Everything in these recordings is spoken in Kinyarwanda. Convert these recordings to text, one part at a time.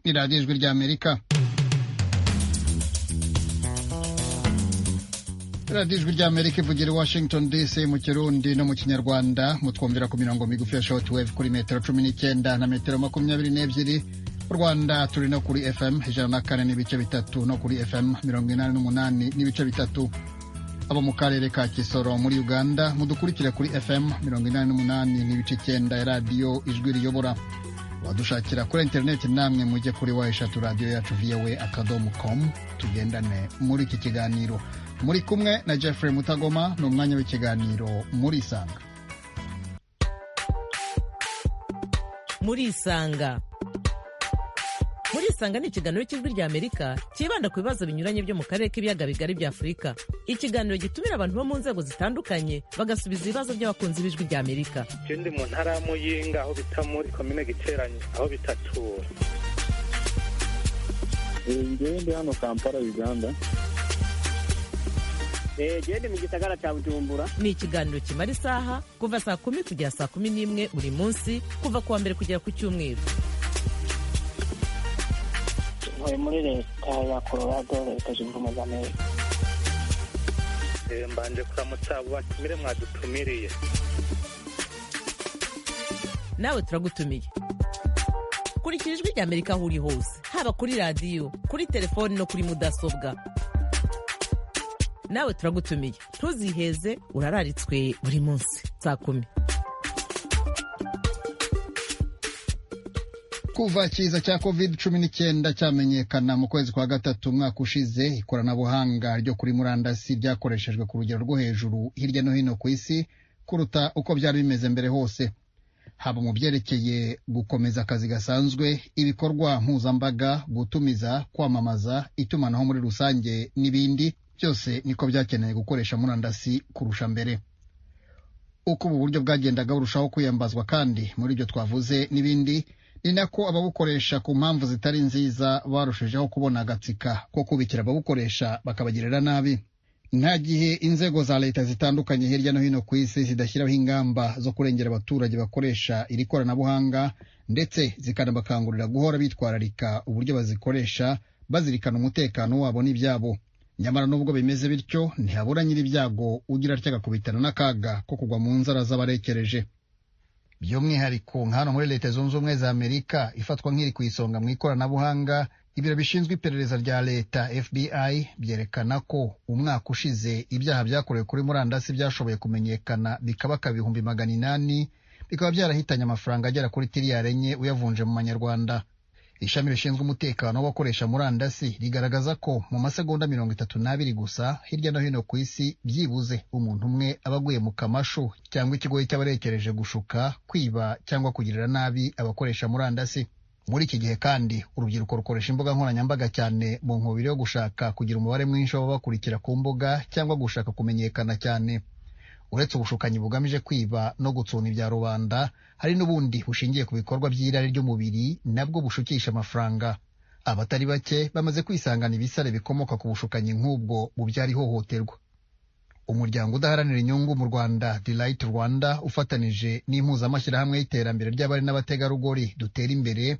ni radiyo ijwi ry'amerika radiyo ijwi ry'amerika ivugira i washington dc mu kirundi no mu kinyarwanda mutwumvira ku mirongo migufi ya short wave kuri metero cumi n'icyenda na metero makumyabiri n'ebyiri mu rwanda turi no kuri fm ijana na kane n'ibice bitatu no kuri fm mirongo inani n'umunani n'ibice bitatu abo mu karere ka kisoro muri uganda mudukurikire kuri fm mirongo inani n'umunani n'ibice icyenda ya radiyo ijwi riyobora wadushakira kuri interineti namwe mujye kuri wa eshatu radiyo yacu viyawe akadomo komu tugendane muri iki kiganiro muri kumwe na jeffrey mutagoma ni umwanya w'ikiganiro muri isanga muri isanga muri isanga ni ikiganiro cy'ijwi ry'amerika cyibanda ku bibazo binyuranye byo mu karere k'ibiyaga bigari bya afurika ikiganiro gitumira abantu bo mu nzego zitandukanye bagasubiza ibibazo by'abakunzi b'ijwi ry'amerika icyo ndi mu ntara ya muyinga aho bita muri komine giteranye aho bita tura ngewe ndi hano kampala uganda gende mu gisagara cya bujumbura ni ikiganiro kimara isaha kuva saa kumi kugera saa kumi n'imwe buri munsi kuva ku wa mbere kugera ku cyumweru ntuye muri leta ya colorado leta zunze ubumwe za amerika mbanje kuramutsa abo batumire mwadutumiriye nawe turagutumiye kurikira ijwi rya amerika aho uri hose haba kuri radiyo kuri telefoni no kuri mudasobwa nawe turagutumiye ntuziheze urararitswe buri munsi saa kumi kuva ikiza cya covid cumi n'icyenda cyamenyekana mu kwezi kwa gatatu umwaka ushize ikoranabuhanga ryo kuri murandasi ryakoreshejwe ku rugero rwo hejuru hirya no hino ku isi kuruta uko byari bimeze mbere hose haba mu byerekeye gukomeza akazi gasanzwe ibikorwa mpuzambaga gutumiza kwamamaza itumanaho muri rusange n'ibindi byose niko byakeneye gukoresha murandasi kurusha mbere uko ubu buryo bwagendaga burushaho kwiyambazwa kandi muri ibyo twavuze n'ibindi ni nako ababukoresha ku mpamvu zitari nziza barushijeho kubona agatsika ko kubikira ababukoresha bakabagirira nabi nta gihe inzego za leta zitandukanye hirya no hino ku isi zidashyiraho ingamba zo kurengera abaturage bakoresha iri koranabuhanga ndetse zikanabakangurira guhora bitwararika uburyo bazikoresha bazirikana umutekano wabo n'ibyabo nyamara nubwo bimeze bityo ntihabura nyir'ibyago ugira atya agakubitana n'akaga ko kugwa mu nzara z'abarekereje by'umwihariko nka hano muri leta zunze ubumwe za amerika ifatwa nk'iri ku isonga mu ikoranabuhanga ibiro bishinzwe iperereza rya leta fbi byerekana ko umwaka ushize ibyaha byakorewe kuri murandasi byashoboye kumenyekana bikabaka ibihumbi magana inani bikaba byarahitanye amafaranga agera kuri tiriyari enye uyavunje mu manyarwanda ishami rishinzwe umutekano w'abakoresha murandasi rigaragaza ko mu masegonda mirongo itatu n'abiri gusa hirya no hino ku isi byibuze umuntu umwe aba aguye mu kamashu cyangwa ikigoyi cy'abarekereje gushuka kwiba cyangwa kugirira nabi abakoresha murandasi muri iki gihe kandi urubyiruko rukoresha imbuga nkoranyambaga cyane mu nkubiri yo gushaka kugira umubare mwinshi w'ababakurikira ku mbuga cyangwa gushaka kumenyekana cyane uretse ubushukanyi bugamije kwiba no gutsuna ibya rubanda hari n'ubundi bushingiye ku bikorwa by'irari ry'umubiri nabwo bushukisha amafaranga abatari bake bamaze kwisangana ibisare bikomoka ku bushukanyi nk'ubwo mu byari ihohoterwa umuryango udaharanira inyungu mu rwanda delight rwanda ufatanije n'impuzamashyirahamwe y'iterambere ry'abari n'abategarugori dutera imbere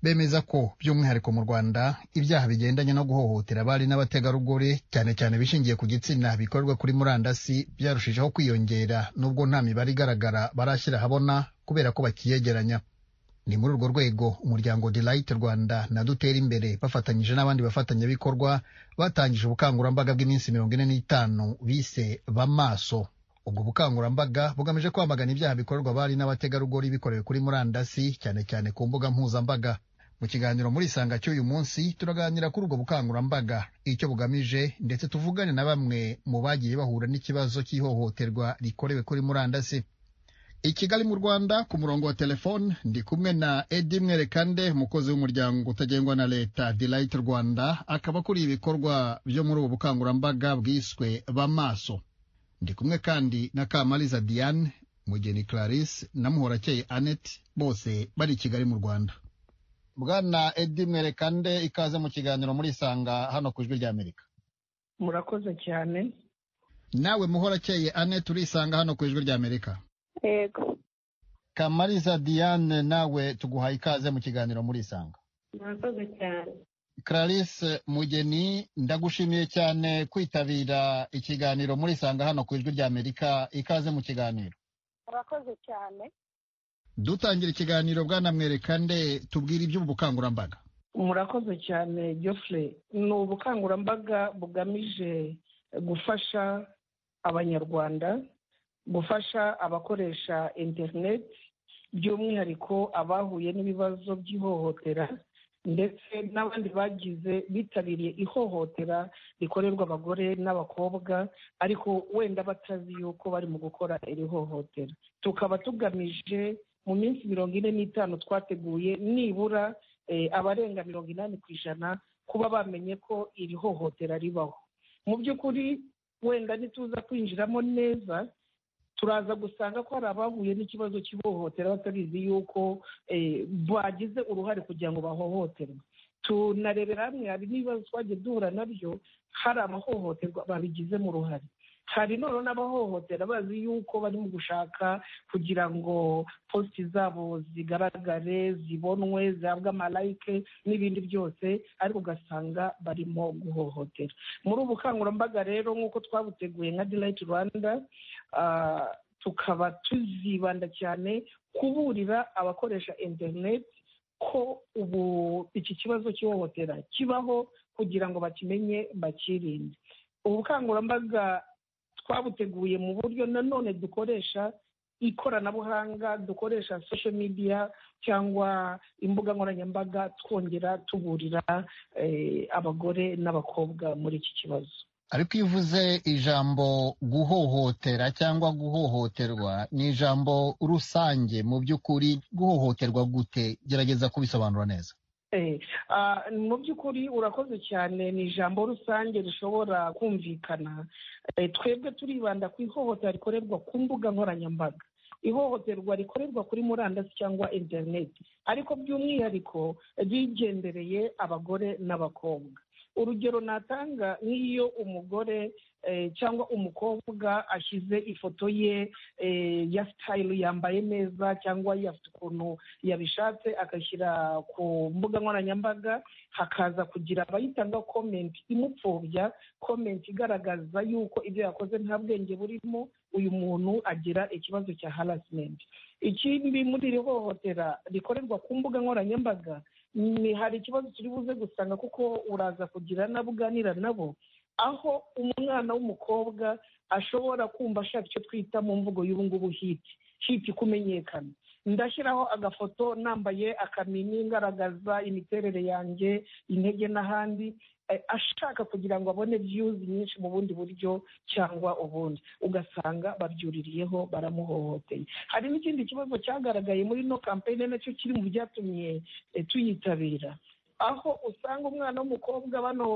bemeza ko by'umwihariko mu rwanda ibyaha bigendanye no guhohotera abari n'abategarugori cyane cyane bishingiye ku gitsina bikorwa kuri murandasi byarushijeho kwiyongera nubwo nta mibare igaragara barashyira ahabona kubera ko bakiyegeranya ni muri urwo rwego umuryango delight rwanda na dutera imbere bafatanyije n'abandi bafatanyabikorwa batangije ubukangurambaga bw'iminsi mirongo ine n'itanu bise bamaso ubwo bukangurambaga bugamije kwamagana ibyaha bikorerwa abari n'abategarugori bikorewe kuri murandasi cyane cyane ku mbuga nkoranyambaga mu kiganiro muri isanga cy'uyu munsi turaganira kuri ubwo bukangurambaga icyo bugamije ndetse tuvugane na bamwe mu bagiye bahura n'ikibazo cy'ihohoterwa rikorewe kuri murandasi i kigali mu rwanda ku murongo wa telefone ndi kumwe na edi mwerekande umukozi w'umuryango utagengwa na leta delight rwanda akaba akuriye ibikorwa byo muri ubu bukangurambaga bwiswe bamaso ndi kumwe kandi na kamariza diane mugeni clarisse na muhorakeye annette bose bari i kigali mu rwanda bwana edi mwerekande ikaze mu kiganiro muri isanga hano ku ijwi ry'amerika murakoze cyane nawe muhorakeye ane turisanga hano ku ijwi ry'amerika yego kamariza diane nawe tuguhaye ikaze mu kiganiro muri isanga murakoze cyane Clarisse Mugeni ndagushimiye cyane kwitabira ikiganiro muri Sanga hano ku ijwi ry'Amerika ikaze mu kiganiro murakoze cyane dutangira ikiganiro bwana mwerekande tubwire iby'ubu bukangurambaga murakoze cyane Geoffrey ni ubukangurambaga bugamije gufasha abanyarwanda gufasha abakoresha interineti by'umwihariko abahuye n'ibibazo by'ihohotera ndetse n'abandi bagize bitabiriye ihohotera rikorerwa abagore n'abakobwa ariko wenda batazi yuko bari mu gukora iri hohotera tukaba tugamije mu minsi mirongo ine n'itanu twateguye nibura eh, abarenga mirongo inani ku ijana kuba bamenye ko iri hohotera ribaho mu by'ukuri wenda ntituza kwinjiramo neza turaza gusanga ko hari abahuye n'ikibazo cy'ihohotera batabizi yuko eh, bagize uruhare kugira ngo bahohoterwe tunarebera hamwe hari n'ibibazo twagiye duhura nabyo hari abahohoterwa babigizemo uruhare hari none n'abahohotera bazi yuko bari mu gushaka kugira ngo positi zabo zigaragare zibonwe zihabwe amalayike n'ibindi byose ariko ugasanga barimo guhohotera muri ubu bukangurambaga rero nk'uko twabuteguye nka dirayiti rwanda ah, tukaba tuzibanda cyane kuburira abakoresha interineti ko ubu iki kibazo cy'ihohotera kibaho kugira ngo bakimenye bakirinde ubu bukangurambaga twabuteguye mu buryo nanone dukoresha ikoranabuhanga dukoresha social media cyangwa imbuga nkoranyambaga twongera tuburira eh, abagore n'abakobwa muri iki kibazo ariko iyo uvuze ijambo guhohotera cyangwa guhohoterwa ni ijambo rusange mu by'ukuri guhohoterwa gute gerageza kubisobanura neza Eh, ah, mu by'ukuri urakoze cyane ni ijambo rusange rishobora kumvikana Eh, twebwe turibanda ku ihohotera rikorerwa ku mbuga nkoranyambaga ihohoterwa rikorerwa kuri murandasi cyangwa interineti ariko by'umwihariko rigendereye abagore n'abakobwa urugero natanga nk'iyo umugore eh, cyangwa umukobwa ashyize ifoto ye eh, ya sitayili yambaye neza cyangwa afite ukuntu yabishatse akashyira ku mbuga nkoranyambaga hakaza kugira abayitanga komenti imupfobya komenti igaragaza yuko ibyo yakoze nta bwenge burimo uyu muntu agira ikibazo cya harasimenti ikindi muri iri hohotera rikorerwa ku mbuga nkoranyambaga ni hari ikibazo turi buze gusanga kuko uraza kugira n'abo uganira nabo aho umwana w'umukobwa ashobora kumva ashaka icyo twita mu mvugo y'ubungubu hiti hiti kumenyekana ndashyiraho agafoto nambaye akamini ngaragaza imiterere yanjye intege n'ahandi eh, ashaka kugira ngo abone viyuzi nyinshi mu bundi buryo cyangwa ubundi ugasanga babyuririyeho baramuhohoteye hari n'ikindi kibazo cyagaragaye muri ino kampeyini nacyo kiri mu byatumye eh, tuyitabira aho usanga umwana w'umukobwa bano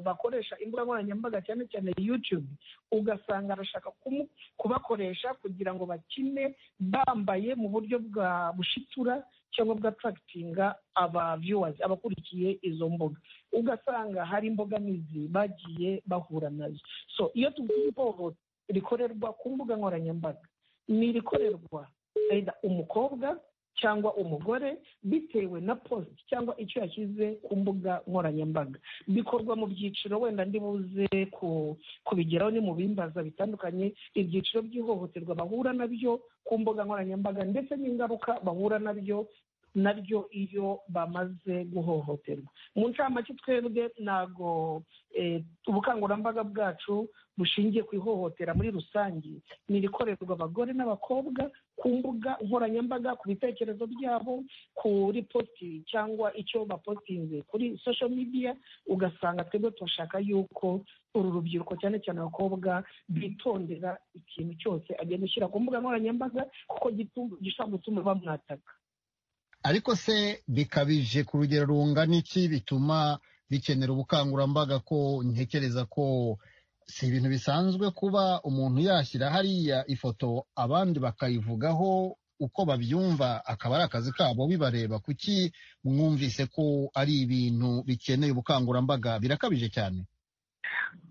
bakoresha imbuga nkoranyambaga cyane cyane yutube ugasanga arashaka kumu- kubakoresha kugira ngo bakine bambaye mu buryo bwa bushitura cyangwa bwa tarakitinga aba viewers abakurikiye izo mbuga ugasanga hari imbogamizi bagiye bahura nazo so iyo tuvuze ihohoterwa rikorerwa ku mbuga nkoranyambaga ni irikorerwa either umukobwa cyangwa umugore bitewe na post cyangwa icyo yashyize ku mbuga nkoranyambaga bikorwa mu byiciro wenda ndi buze ku- kubigeraho ni mu bimbaza bitandukanye ibyiciro by'ihohoterwa bahura nabyo ku mbuga nkoranyambaga ndetse n'ingaruka bahura nabyo nabyo iyo bamaze guhohoterwa mu ncamake twebwe ntago eh, ubukangurambaga bwacu bushingiye ku ihohotera muri rusange ni irikorerwa abagore n'abakobwa ku mbuga nkoranyambaga ku bitekerezo byabo kuri posti cyangwa icyo bapostinze kuri social media ugasanga twebwe turashaka yuko uru rubyiruko cyane cyane abakobwa bitondera ikintu cyose agenda ushyira ku mbuga nkoranyambaga kuko gitu- gishobora gutuma bamwataka ariko se bikabije ku rugero rungana iki bituma bikenera ubukangurambaga ko ntekereza ko si ibintu bisanzwe kuba umuntu yashyira hariya ifoto abandi bakayivugaho uko babyumva akaba ari akazi kabo bibareba kuki mwumvise ko ari ibintu bikeneye ubukangurambaga birakabije cyane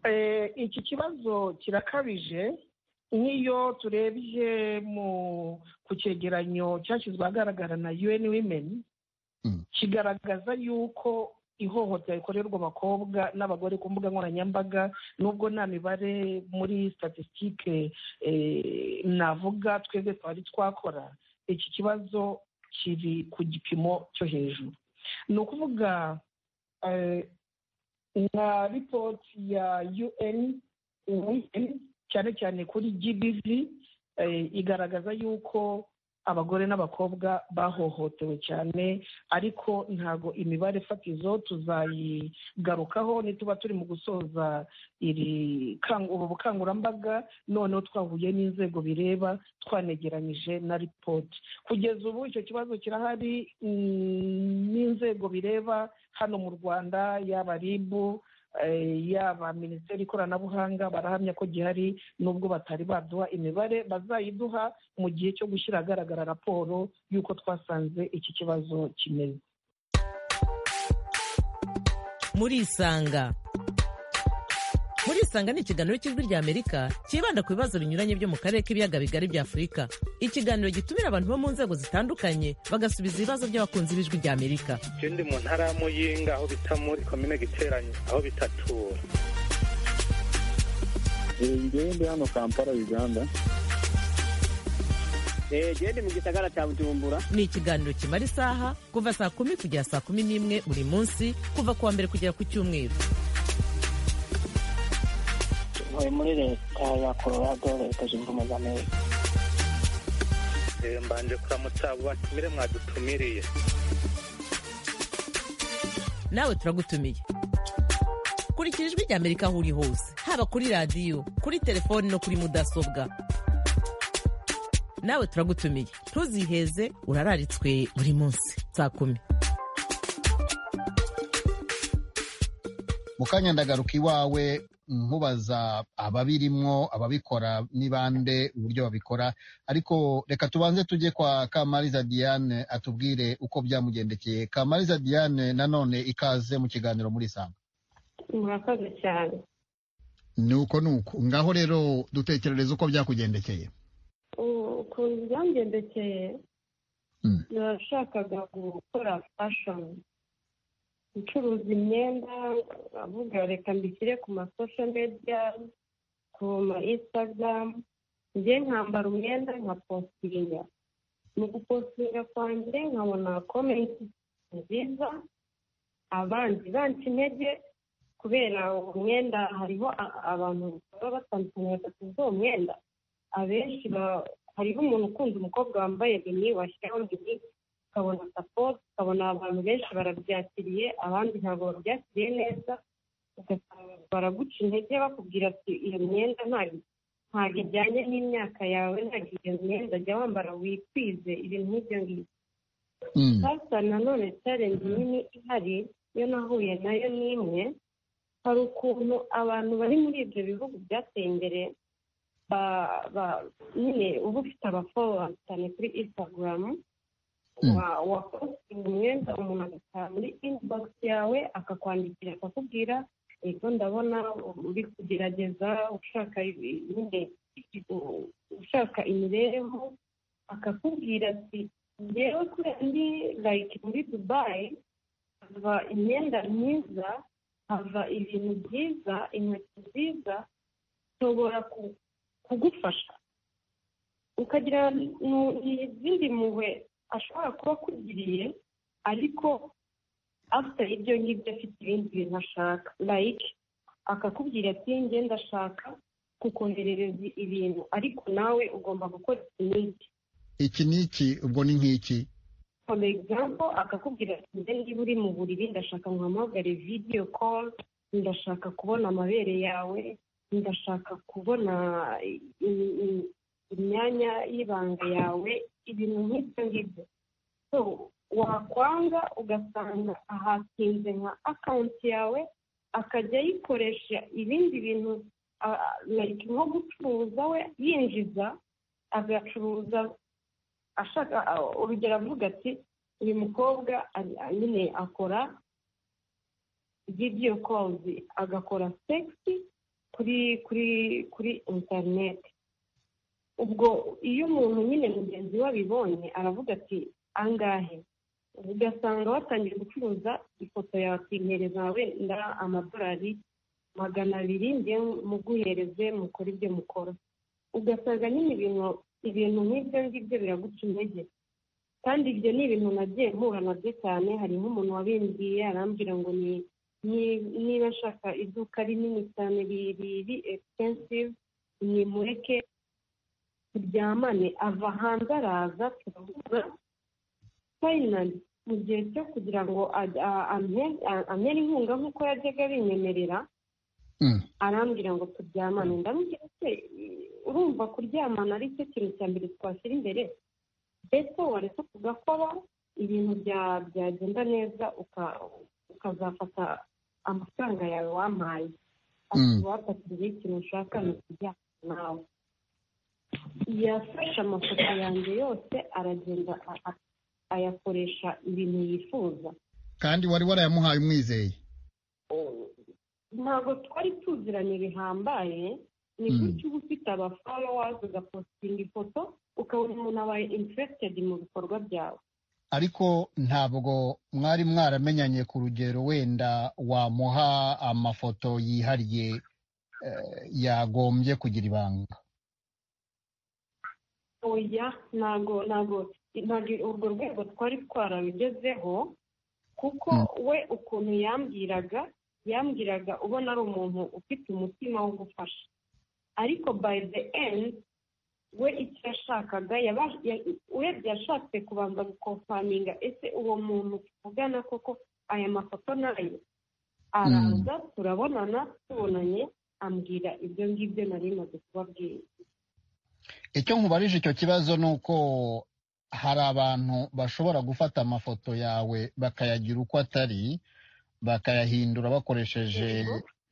Eh, iki kibazo kirakabije nk'iyo turebye mu ku cyegeranyo cyashyizwe ahagaragara na UN Women kigaragaza yuko ihohotera rikorerwa abakobwa n'abagore ku mbuga nkoranyambaga nubwo nta mibare muri statisitike navuga twebwe twari twakora iki kibazo kiri ku gipimo cyo hejuru ni ukuvuga eh, nka ripoti ya un UN, cyane cyane kuri gbv eh, igaragaza yuko abagore n'abakobwa bahohotewe cyane ariko ntago imibare fatizo tuzayigarukaho nituba turi mu gusoza iri kangu- ubu bukangurambaga noneho twahuye n'inzego bireba twanegeranyije na ripoti kugeza ubu icyo kibazo kirahari mm, n'inzego bireba hano mu rwanda yaba ribu eh, yaba minisiteri ikoranabuhanga barahamya ko gihari nubwo batari baduha imibare bazayiduha mu gihe cyo gushyira ahagaragara raporo y'uko twasanze iki kibazo kimeze murisanga murisanga ni ikiganiro cy'ijwi ry'amerika cyibanda ku bibazo binyuranye byo mu karere k'ibiyaga bigari bya afurika ikiganiro gitumira abantu bo mu nzego zitandukanye bagasubiza ibibazo by'abakunzi b'ijwi ry'amerika je ndi mu ntara ya muyinga aho bita muri komine giteranyi aho bita tura njyewe ndi hano kampala uganda gende mu gisagara cya bujumbura ni ikiganiro kimara isaha kuva saa kumi kugera saa kumi n'imwe buri munsi kuva ku wa mbere kugera ku cyumweru ntuye muri leta ya colorado leta zunze ubumwe za amerika Eh, mbanje kuramutsa abo batumire mwadutumiriye nawe turagutumiye kurikira ijwi ry'amerika aho uri hose haba kuri radiyo kuri telefoni no kuri mudasobwa nawe turagutumiye ntuziheze urararitswe buri munsi saa kumi mu kanya ndagaruka iwawe nkubaza ababirimwo ababikora n'ibande uburyo babikora ariko reka tubanze tujye kwa kamariza diane atubwire uko byamugendekeye kamariza diane nanone ikaze mu kiganiro muri sanga murakoze cyane ni uko ni uko ngaho rero dutekerereza uko byakugendekeye U- ukuntu byangendekeye Mm. nashakaga gukora fashoni gucuruza imyenda avuga reka mbishyire ku masosho mediya ku ma insitagaramu njye nkambara umwenda nkapositinga mu gupositinga kwanjye nkabona komenti nziza abandi banca intege kubera uwo mwenda hariho a- abantu baba batandukanye batatu b'uwo mwenda abenshi ba- hariho umuntu ukunda umukobwa wambaye bini washyiraho bini ukabona sapoti ukabona abantu benshi barabyakiriye abandi ntabwo babyakiriye neza ugasanga baraguca intege bakubwira ati iyo myenda ntago ntago ijyanye n'imyaka yawe ntago iyo myenda jya wambara wikwize ibintu nk'ibyo ngibyo Mm. sasa nanone challenge nini ihari yo nahuye nayo ni imwe hari ukuntu abantu bari muri ibyo bihugu byateye imbere ba- ba- nyine uba ufite abafollowers cyane kuri instagram Mm. wa- wapostinga umwenda umuntu agataha muri inbox yawe akakwandikira akakubwira ego ndabona uri kugerageza ushaka ibi- nyine u- ushaka imibereho akakubwira ati njyewe kubera ndi like muri dubayi hava imyenda myiza hava ibintu byiza inkweto nziza nshobora ku- kugufasha ukagira nu- izindi mpuhwe ashobora kuba akugiriye ariko afite ibyo ngibyo afite ibindi bintu ashaka like akakubwira ati njye ndashaka kukoherereza ibintu ariko nawe ugomba gukora iki n'iki iki ni iki ubwo ni nk'iki for example akakubwira ati njye niba uri mu buriri ndashaka nkuhamagare video call ndashaka kubona amabere yawe ndashaka kubona i- i- i- imyanya y'ibanga yawe ibintu nk'ibyo ngibyo so wakwanga ugasanga ahatinze nka akawunti yawe akajya ayikoresha ibindi bintu a- a- like nko gucuruza we yinjiza agacuruza ashaka a- urugero avuga ati uyu mukobwa ari- a- nyine akora video calls agakora sexy kuri kuri kuri interineti ubwo iyo umuntu nyine mugenzi we abibonye aravuga ati angahe ugasanga watangiye gucuruza ifoto yawe ukinkereza wenda amadolari magana abiri njye muguhereze mukora ibyo mukora ugasanga nyine ibintu ibintu nk'ibyo ngibyo biraguca intege kandi ibyo ni ibintu nagiye mpura nabyo cyane hari nk'umuntu wabimbwiye arambwira ngo ni niba nshaka iduka rinini cyane riri expensive nimureke turyamane ava hanze araza turavugana finally mu gihe cyo kugira ngo amere inkunga nk'uko yajyaga abinyemerera arambwira ngo turyamane ndamubwira se urumva kuryamana ari cyo kintu cya mbere twashyira imbere mbese wareka tugakora ibintu byagenda neza ukazafata amafaranga yawe wampaye wafatiriye ikintu ushaka ni ukujyana nawe yafashe amafoto yanjye yose aragenda ayakoresha ibintu yifuza kandi wari warayamuhaye umwizeye ntabwo twari tuziranye bihambaye ni gutya uba ufite abafowazi ugapositinga ifoto ukabona umuntu abaye interesitedi mu bikorwa byawe ariko ntabwo mwari mwaramenyanye ku rugero wenda wamuha amafoto yihariye yagombye kugira ibanga oya ntabwo ntabwo urwo rwego twari twarabigezeho kuko we ukuntu yambwiraga yambwiraga ubona ari umuntu ufite umutima wo gufasha ariko by the end we icyo yashakaga urebye yashatse kubanza gukofaminga ese uwo muntu tuvugana koko aya mafoto nayo araza turabonana tubonanye ambwira ibyo ngibyo nari maze kubabwira icyo nkubarije icyo kibazo ni uko hari abantu bashobora gufata amafoto yawe bakayagira uko atari bakayahindura bakoresheje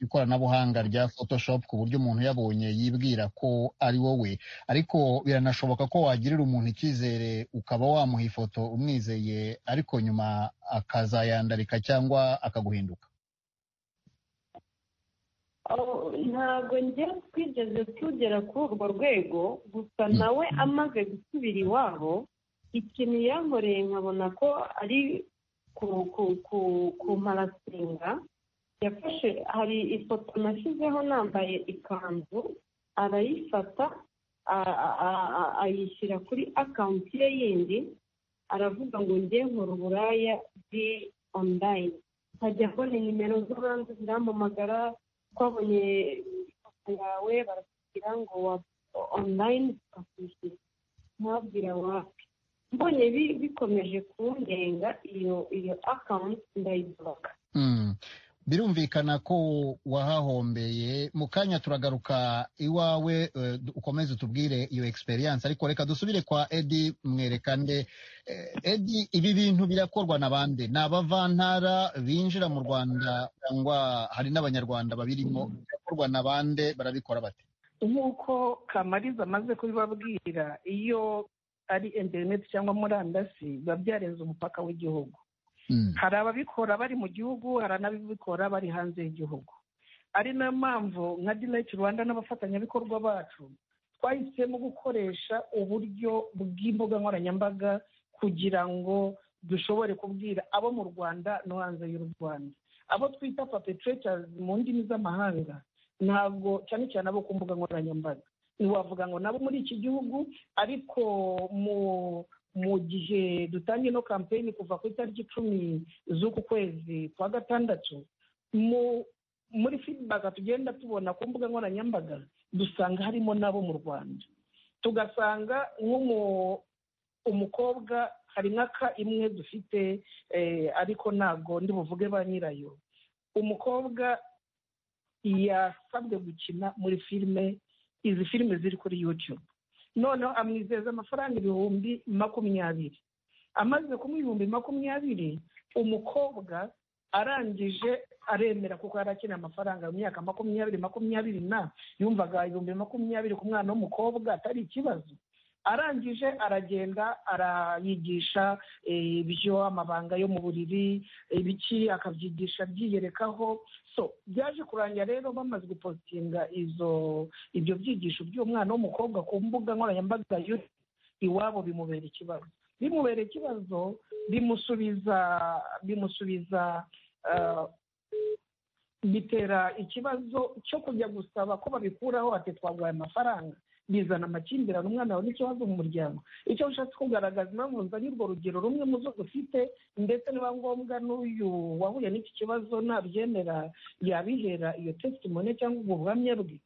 ikoranabuhanga rya photoshop ku buryo umuntu yabonye yibwira ko ari wowe ariko biranashoboka ko wagirira umuntu icyizere ukaba wamuha ifoto umwizeye ariko nyuma akazayandarika cyangwa akaguhinduka ntabwo njye twigeze tugera kuri urwo rwego gusa nawe amaze gusubira iwabo ikintu yankoreye nkabona ko ari ku marasinga yafashe hari ifoto nashyizeho nambaye ikanzu arayifata ayishyira kuri akawunti ye yindi aravuga ngo njye nkora uburaya bwi onurayini nkajya mbona nimero z'abandi zirampamagara twabonye ifoto yawe barakubwira ngo wa onurayini tukakwishyura mwabwira wapi mbonye bikomeje kungenga iyo iyo akawunti ndayiboroka birumvikana ko wahahombeye mu kanya turagaruka iwawe ukomeze utubwire iyo egisperiyanse ariko reka dusubire kwa edi mwerekande edi ibi bintu birakorwa na bande ni abavantara binjira mu rwanda cyangwa hari n'abanyarwanda babirimo birakorwa na bande barabikora bate nk'uko kamariza amaze kubibabwira iyo ari interineti cyangwa murandasi biba byarenze umupaka w'igihugu hari ababikora bari mu gihugu hari n'ababikora bari hanze y'igihugu ari nayo mpamvu nka dinayiti rwanda n'abafatanyabikorwa bacu twahisemo gukoresha uburyo bw'imbuga nkoranyambaga kugira ngo dushobore kubwira abo mu rwanda no hanze y'u rwanda abo twita papetretazi mu ndimi z'amahanga ntabwo cyane cyane abo ku mbuga nkoranyambaga ntiwavuga ngo nabo muri iki gihugu ariko mu mu gihe dutangiye ino kampeyini kuva ku itariki icumi z'uku kwezi kwa gatandatu muri fidibaka tugenda tubona ku mbuga nkoranyambaga dusanga harimo n'abo mu rwanda tugasanga umukobwa hari nk'aka imwe dufite ariko ntabwo ndi buvuge ba nyirayo umukobwa yasabwe gukina muri filime izi filime ziri kuri yutube noneho amwizeza amafaranga ibihumbi makumyabiri amaze kumuha ibihumbi makumyabiri umukobwa arangije aremera kuko yari akeneye amafaranga mu myaka makumyabiri makumyabiri na yumvaga ibihumbi makumyabiri ku mwana w'umukobwa atari ikibazo arangije aragenda arayigisha ibyo amabanga yo mu buriri ibiki akabyigisha byiyerekaho so byaje kurangira rero bamaze gupositinga izo ibyo byigisho by'umwana w'umukobwa ku mbuga nkoranyambaga iwabo bimubera ikibazo bimubereye ikibazo bimusubiza bimusubiza ah, bitera ikibazo cyo kujya gusaba ko babikuraho ati twaguhaye amafaranga bizana amakimbirane umwana wawe n'ikibazo mu muryango icyo ushatse kugaragaza impamvu nzanye urwo rugero rumwe mu zo dufite ndetse niba ngombwa n'uyu wahuye n'iki kibazo ntabyemera yabihera iyo testimone cyangwa ubwo buhamya bwe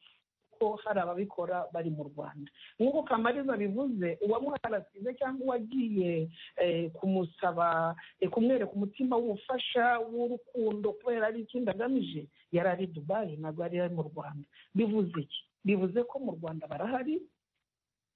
ko hari ababikora bari mu rwanda nk'uko kamariza bivuze uwamuharasize cyangwa uwagiye eh, kumusaba eh, kumwereka umutima w'ubufasha w'urukundo kubera ari ikindi agamije yari ari dubayi ntabwo yari ari mu rwanda bivuze iki bivuze ko mu rwanda barahari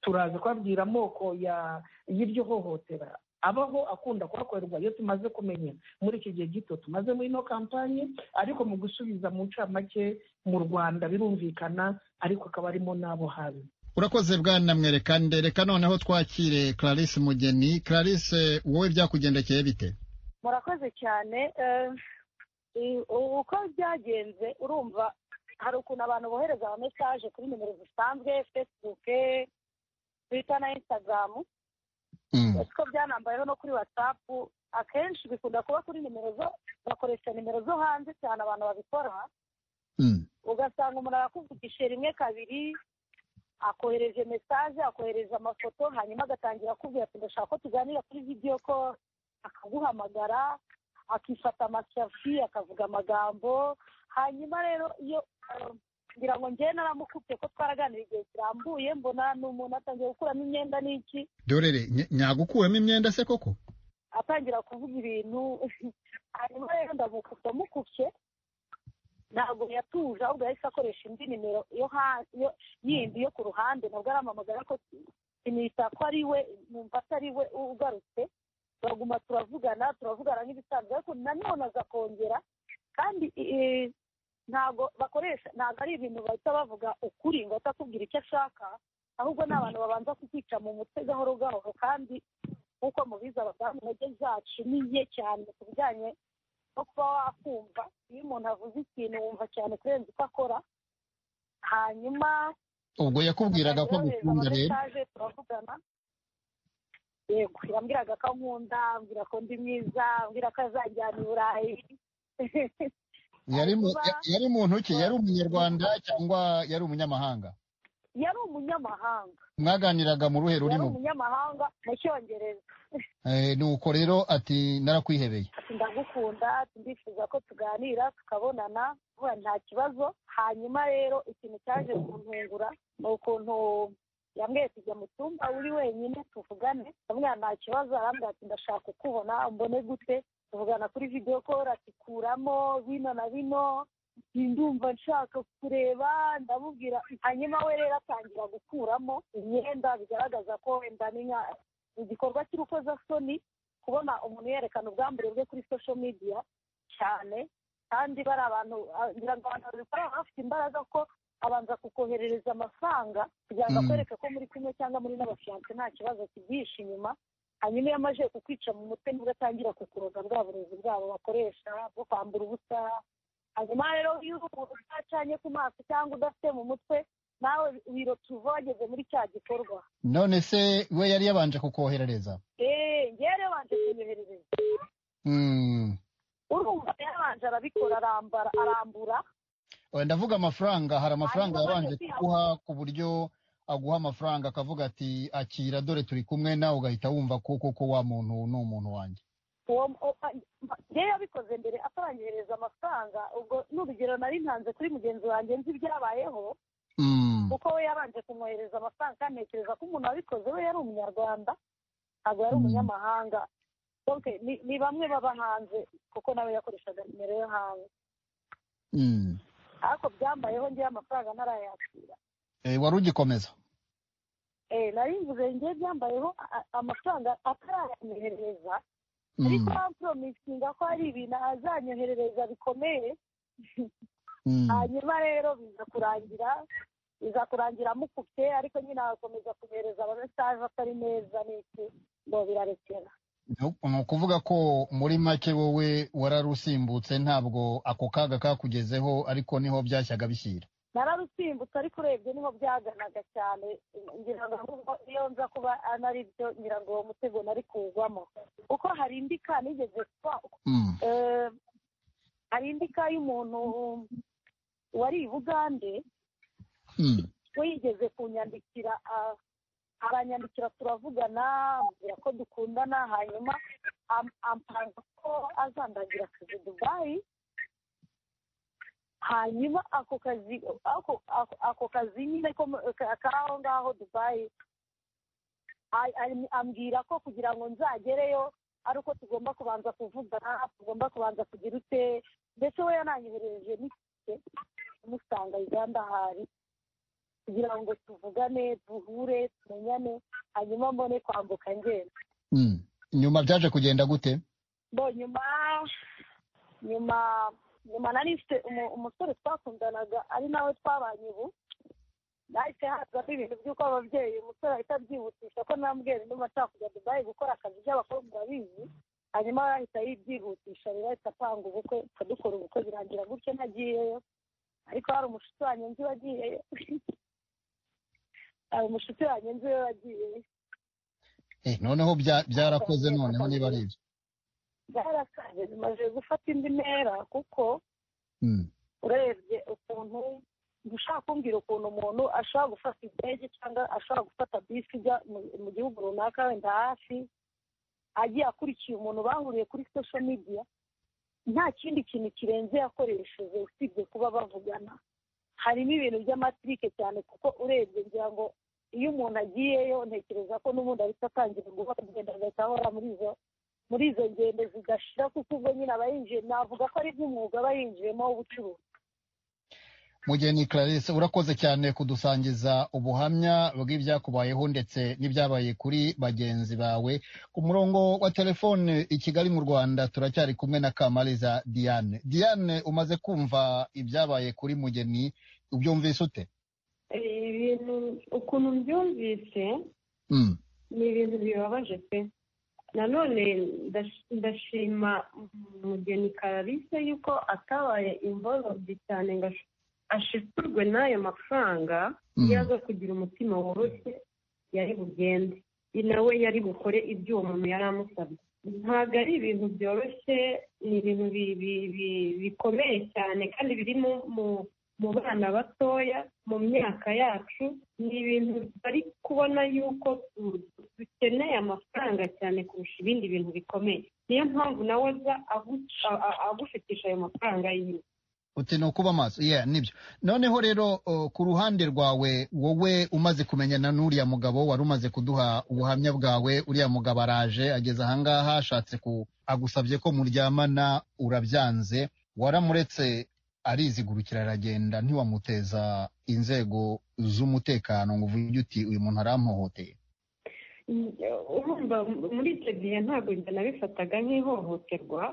turaza kubabwira amoko ya- y'iryo hohotera abaho akunda kuhakorerwa iyo tumaze kumenya muri iki gihe gito tumaze muri ino kampanye ariko mu gusubiza mu ncamake mu rwanda birumvikana ariko akaba arimo n'abo habi urakoze bwana mwerekande reka noneho twakire clarisse mugeni clarisse wowe byakugendekeye bite murakoze cyane eh, i- u- uko byagenze urumva hari ukuntu abantu bohereza ama message kuri nimero zisanzwe facebook twitter na instagram Mm. ariko byanambayeho no kuri whatsapp akenshi bikunda kuba kuri nimero zo bakoresha nimero zo hanze cyane abantu babikora Mm. ugasanga umuntu arakuvugisha rimwe kabiri akohereje mesaje akohereje amafoto hanyuma agatangira akubwira ati ndashaka ko tuganira kuri vidiyo ko akaguhamagara akifata amasafi akavuga amagambo hanyuma rero iyo um, ngira ngo njyewe naramukubye ko twaraganira igihe kirambuye mbona ni umuntu atangiye gukuramo imyenda n'iki dorere ny- nyagukuwemo imyenda se koko atangira kuvuga ibintu hanyuma rero ndamukubye mukubye ntabwo yatuje ahubwo yahise akoresha indi nimero yo ha- yo- yindi yo ku ruhande nabwo arampamagara ko sinita ko ari we numva atari we ugarutse turaguma turavugana turavugana nk'ibisanzwe ariko nanone aza kongera kandi eh, ntabwo bakoresha ntabwo ari ibintu bahita bavuga ukuri ngo ahita akubwira icyo ashaka ahubwo ni abantu babanza kukica mu mutwe gahoro gahoro kandi nk'uko mubizi abadamu intege zacu ni nke cyane ku bijyanye no kuba wakumva iyo umuntu avuze ikintu wumva cyane kurenza uko akora hanyuma ubwo yakubwiraga ko yohereza agukunda rero amamesaje, turavugana yego yambwiraga ko ankunda ambwira ko ndi mwiza ambwira ko azajyana i burayi yari mu- kuba- ya- yari muntu ki yari umunyarwanda cyangwa yari umunyamahanga yari umunyamahanga mwaganiraga mu ruhe yari rurimo umunyamahanga mu cyongereza Eh, ni uko rero ati narakwihebeye ati ndagukunda ati ndifuza ko tuganira tukabonana vuba nta kibazo hanyuma rero ikintu cyaje kuntungura ni ukuntu yambwiye tujya mu cyumba uri wenyine tuvugane ndamubwira nta kibazo arambwira ati ndashaka kukubona umbone gute tuvugana kuri video call ati kuramo bino na bino ndumva nshaka kureba ndamubwira hanyuma we rero atangira gukuramo imyenda bigaragaza ko wenda ni nka- igikorwa cy'urukozasoni kubona umuntu yerekana ubwambure bwe kuri social media cyane kandi bari abantu ah, ngira ngo abantu babikora baba bafite imbaraga ko abanza kukoherereza amafaranga kugira ngo Mm. akwereke ko muri kumwe cyangwa muri n'abafiyanse nta kibazo kibyihishe inyuma hanyuma iyo amaze kukwica mu mutwe nibwo atangira kukuroga bwa burezi bwabo bakoresha bwo kwambura ubusa hanyuma rero iyo uri umuntu udacanye ku maso cyangwa udafite mu mutwe nawe birotuva wageze muri cya gikorwa none se we yari yabanje kukoherereza eee ngewe rero wanje kunyoherereza Mm. urumva yabanje arabikora arambara arambura Eh, ndavuga amafaranga hari amafaranga Hanyuma yabanje bajya kuguha ku buryo aguha amafaranga akavuga ati akira dore turi kumwe nawe ugahita wumva ko koko wa muntu ni umuntu wanjye uwo o- a- ngewe yabikoze mbere ataranyohereza amafaranga ubwo n'urugero nari ntanze kuri mugenzi wanjye nzi ibyabayeho Mm. kuko we yabanje kumwohereza amafaranga kandi ntekereza ko umuntu wabikoze we yari umunyarwanda ntabwo yari Mm. umunyamahanga donc ni, ni bamwe baba hanze kuko nawe yakoreshaga nimero yo hanze Mm. ariko byambayeho ngewe amafaranga ntarayakira Eh, wari ugikomeza eh nari mvuze ngewe byambayeho a- a- amafaranga atarayanyohereza ariko Mm. bamporomisinga ko hari ibintu azanyoherereza bikomeye Mm. hanyuma rero biza kurangira biza kurangira amukubye ariko nyine agakomeza kumwohereza amamesaje atari meza n'iki ngo birarekera ni ukuvuga ko muri make wowe wararusimbutse ntabwo ako kaga kakugezeho ariko niho byashyaga bishyira nararusimbutse ariko urebye niho byaganaga cyane ngira ngo ahubwo iyo nza kuba anari byo ngira ngo uwo mutego nari kuwugwamo kuko hari indi ka nigeze kuba eh, hari indi ka y'umuntu wari i bugande Mm. we yigeze kunyandikira ah, aranyandikira turavugana ambwira ko dukundana hanyuma am- ampanga ko azandangira akazi dubayi hanyuma ako kazi ako- ako- ako kazi nyine ko mu- ka- k'aho ngaho dubayi a- a- ambwira ko kugira ngo nzagereyo ari uko tugomba kubanza kuvugana tugomba kubanza kugira ute ndetse we yananyoherereje n'itike umusanga uganda hari kugira ngo tuvugane duhure tumenyane hanyuma mbone kwambuka ngenda Mm. nyuma byaje kugenda gute bo nyuma nyuma nyuma nari mfite umu- umusore twakundanaga ari nawe twabanye ubu nahise hazamo ibintu by'uko ababyeyi umusore ahita abyihutisha ko nambwira ndumva nshaka kujya dubayi gukora akazi by'abakobwa bizi hanyuma we ahita yibyihutisha rero ahita apanga ubukwe akadukora ubukwe birangira gutyo nagiyeyo ariko hari umushuti wanjye nzi wagiyeyo hari umushuti wanjye nzi we wagiyeyo eh, noneho bya- byarakoze noneho niba ari ibyo byarakaje bimaze gufata indi ntera kuko Mm. urebye ukuntu ushaka kumbwira ukuntu umuntu ashobora gufata indege cyangwa ashobora gufata bisi ijya mu- mu gihugu runaka wenda hafi agiye akurikiye umuntu bahuriye kuri sosho midiya nta kindi kintu kirenze yakoresheje usibye kuba bavugana harimo ibintu by'amatirike cyane kuko urebye ngira ngo iyo umuntu agiyeyo ntekereza ko n'ubundi ahita atangira guha kugenda agahita ahora muri izo muri izo ngendo zidashira kuko ubwo nyine aba yinjiye navuga ko ari nk'umwuga aba yinjiyemo w'ubucuruzi mugeni clarisse urakoze cyane kudusangiza ubuhamya bw'ibyakubayeho ndetse n'ibyabaye kuri bagenzi bawe ku murongo wa telefone i kigali mu rwanda turacyari kumwe na kamariza diane diane umaze kumva ibyabaye kuri mugeni ubyumvise ute ibintu ukuntu mbyumvise Mm. ni ibintu bibabaje pe nanone ndash- ndashima umugeni karalise yuko atabaye imborobyi cyane ngo ash- ashikurwe n'ayo mafaranga Mm. yaza kugira umutima woroshye yari bugende nawe yari bukore ibyo uwo muntu yari amusabye ntabwo ari ibintu byoroshye ni ibintu bi- bi- bi- bikomeye cyane kandi biri mu- mu mu bana batoya mu myaka yacu ni ibintu bari kubona yuko du- dukeneye amafaranga cyane kurusha ibindi bintu bikomeye niyo mpamvu nawe aza agu- a- a- agufatisha ayo mafaranga yiwe uti ni ukuba maso yeah, nibyo noneho rero o, ku ruhande rwawe wowe umaze kumenyana n'uriya mugabo wari umaze kuduha ubuhamya bwawe uriya mugabo araje ageze ahangaha ashatse ku agusabye ko muryamana urabyanze waramuretse arizigurukira aragenda ntiwamuteza inzego z'umutekano ngo uvuge uti uyu muntu arampohoteye urumva muri icyo gihe ntabwo njye nabifataga nk'ihohoterwa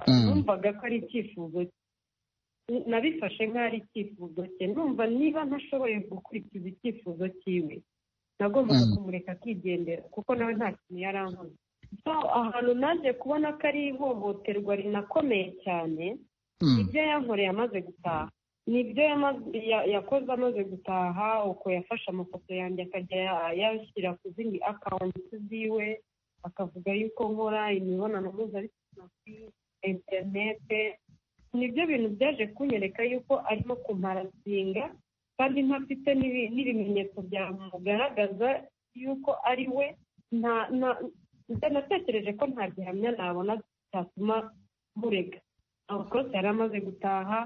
Mm. numvaga ko ari icyifuzo cye. nabifashe nk'aho ari icyifuzo cye numva niba ntashoboye gukurikiza icyifuzo cyiwe nagombaga Mm. kumureka akigendera kuko nawe nta kintu yari ankoze so ahantu naje kubona ko ari ihohoterwa rinakomeye cyane Mm. ibyo yankoreye amaze gutaha ni ibyo yamaze- ya- yakoze amaze gutaha uko yafashe amafoto yanjye akajya ya- yashyira ku zindi akawunti ziwe akavuga yuko nkora imibonano mpuzabitsina kuri interinete nibyo bintu byaje kunyereka yuko arimo kumparasinga kandi ntafite n'ibi- n'ibimenyetso byamugaragaza yuko ari we nta nta- njye natekereje ko nta gihamya nabona cyatuma murega abakozi yari amaze gutaha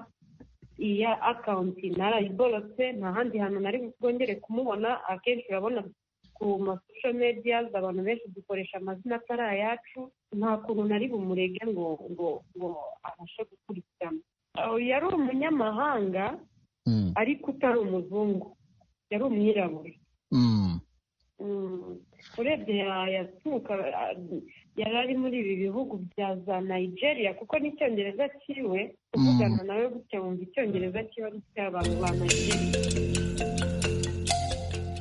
iya akawunti narayiborotse nta handi hantu nari bwongere kumubona akenshi urabona ku masosho mediyazi abantu benshi dukoresha amazina atari ayacu nta kuntu nari bumurege ngo ngo ngo abashe gukurikirana Aho yari umunyamahanga Mm. ariko utari umuzungu yari umwirabura Mm. Mm. urebye ya- yaturuka ah, yari ari muri ibi bihugu bya za nigeria kuko n'icyongereza cyiwe kuvugana nawe gutya wumva icyongereza cyiwe ari icy'abantu ba nigeria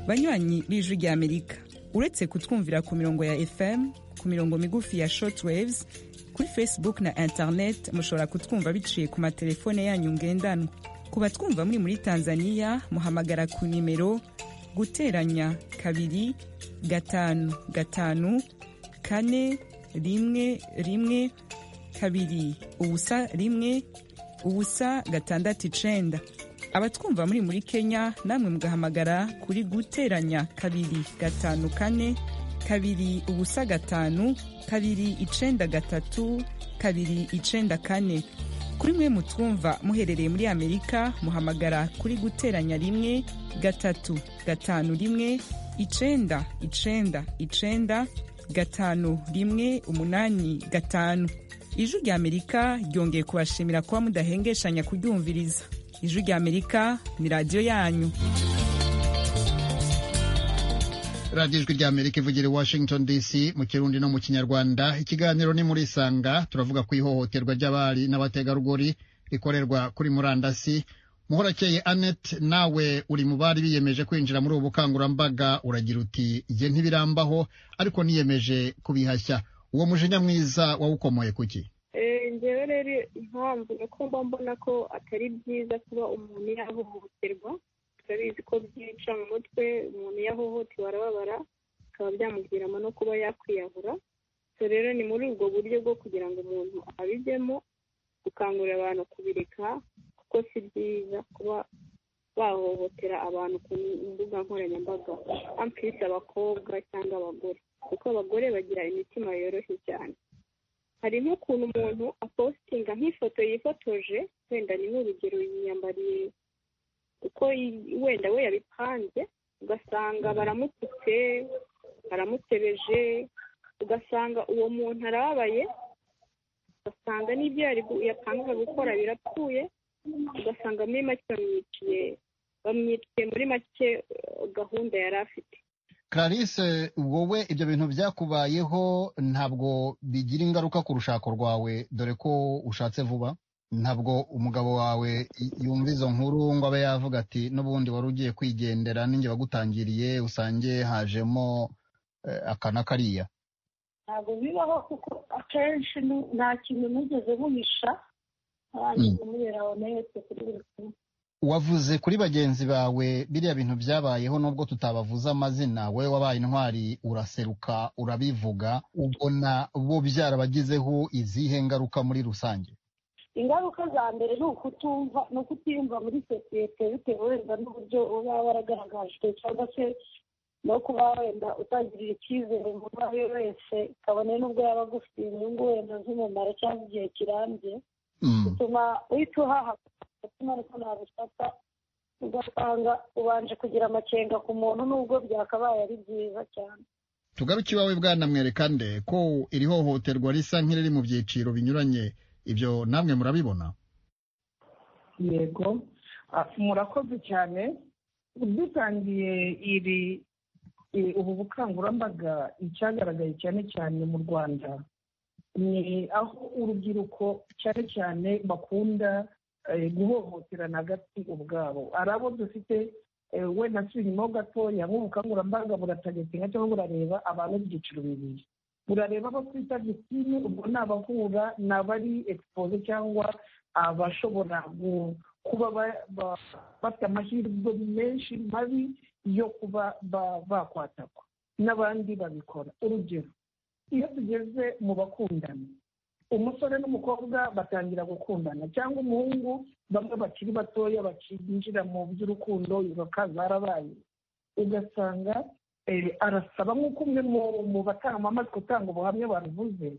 banywanyi b'ijwi ry'amerika uretse kutwumvira ku mirongo ya fm ku mirongo migufi ya shortwaves kuri facebook na internet mushobora kutwumva biciye ku matelefone yanyu ngendanwa ku batwumva muri muri tanzania muhamagara ku nimero guteranya kabiri gatanu gatanu kane rimwe rimwe kabiri ubusa rimwe ubusa gatandatu icenda abatwumva muri muri kenya namwe mugahamagara kuri guteranya kabiri gatanu kane kabiri ubusa gatanu kabiri icenda gatatu kabiri icenda kane kuri mwe mutwumva muherereye muri amerika muhamagara kuri guteranya rimwe gatatu gatanu rimwe icenda icenda icenda gatanu rimwe umunani gatanu ijwi rya amerika ryongeye kubashimira kuba mudahengeshanya kuryumviriza ijwi rya amerika ni radiyo yanyu radiyo ijwi rya amerika ivugira i washington dc mu kirundi no mu kinyarwanda ikiganiro ni muri isanga turavuga ku ihohoterwa ry'abari n'abategarugori rikorerwa kuri murandasi muhorakeye annette nawe uri mu bari biyemeje kwinjira muri ubu bukangurambaga uragira uti igihe ntibirambaho ariko niyemeje kubihashya uwo mujinya mwiza wawukomoye kuki ngewe rero impamvu ni uko mba mbona ko atari byiza kuba umuntu yahohoterwa turabizi ko byica mu mutwe umuntu yahohotewe arababara bikaba byamuviramo no kuba yakwiyahura rero ni muri ubwo buryo bwo kugira ngo umuntu abijyemo gukangurira abantu kubireka kuko si byiza kuba bahohotera abantu ku mbuga nkoranyambaga ampisi abakobwa cyangwa abagore kuko abagore bagira imitima yoroshye cyane hari nk'ukuntu umuntu apositinga nk'ifoto yifotoje wenda ni nk'urugero yiyambariye uko wenda we yabipanze ugasanga baramututse baramutebeje ugasanga uwo muntu arababaye ugasanga n'ibyo yapangaga gukora birapfuye ugasanga muri make bamwiciye bamwiciye muri make gahunda yari afite clarisse wowe ibyo bintu byakubayeho ntabwo bigira ingaruka ku rushako rwawe dore ko ushatse vuba ntabwo umugabo wawe yumva izo nkuru ngo abe yavuga ati n'ubundi wari ugiye kwigendera ninjye wagutangiriye usange hajemo aka na kariya ntabwo bibaho kuko akenshi nta kintu nigeze buhisha wavuze kuri bagenzi bawe biriya bintu byabayeho nubwo tutabavuze amazina wowe wabaye intwari uraseruka urabivuga ubona bo byarabagizeho izihe ngaruka muri rusange ingaruka za mbere ni ukutumva ni ukutiyumva muri sosiyete bitewe wenda n'uburyo uba waragaragajwe cyangwa se no kuba wenda utangirira icyizere umuntu uwo ari we wese kabone n'ubwo yaba agufitiye inyungu wenda z'umumaro cyangwa igihe kirambye bituma uhita uhaha umutima ariko ntabifata ugasanga ubanje kugira amakenga ku muntu nubwo byakabaye ari byiza cyane tugaruke iwawe bwanamwereka nde ko iri hohoterwa risa nk'iriri mu byiciro binyuranye ibyo namwe murabibona yego murakoze cyane dutangiye iri ubu bukangurambaga icyagaragaye cyane cyane mu rwanda ni aho urubyiruko cyane cyane bakunda guhohoterana hagati ubwabo ari abo dufite wenda nsubira inyuma ho gatoya nk'ubukangurambaga burategeka cyangwa burareba abantu b'ibyiciro bibiri burareba abo twita gisine ubwo ni abahura ni abari egisipoze cyangwa abashobora kuba bafite amahirwe menshi mabi yo kuba bakwatakwa n'abandi babikora urugero iyo tugeze mu bakundana umusore n'umukobwa batangira gukundana cyangwa umuhungu bamwe bakiri batoya bakinjira mu by'urukundo bakaza arabaye ugasanga arasaba nk'uko umwe mu batanga utanga ubuhamya baruvuze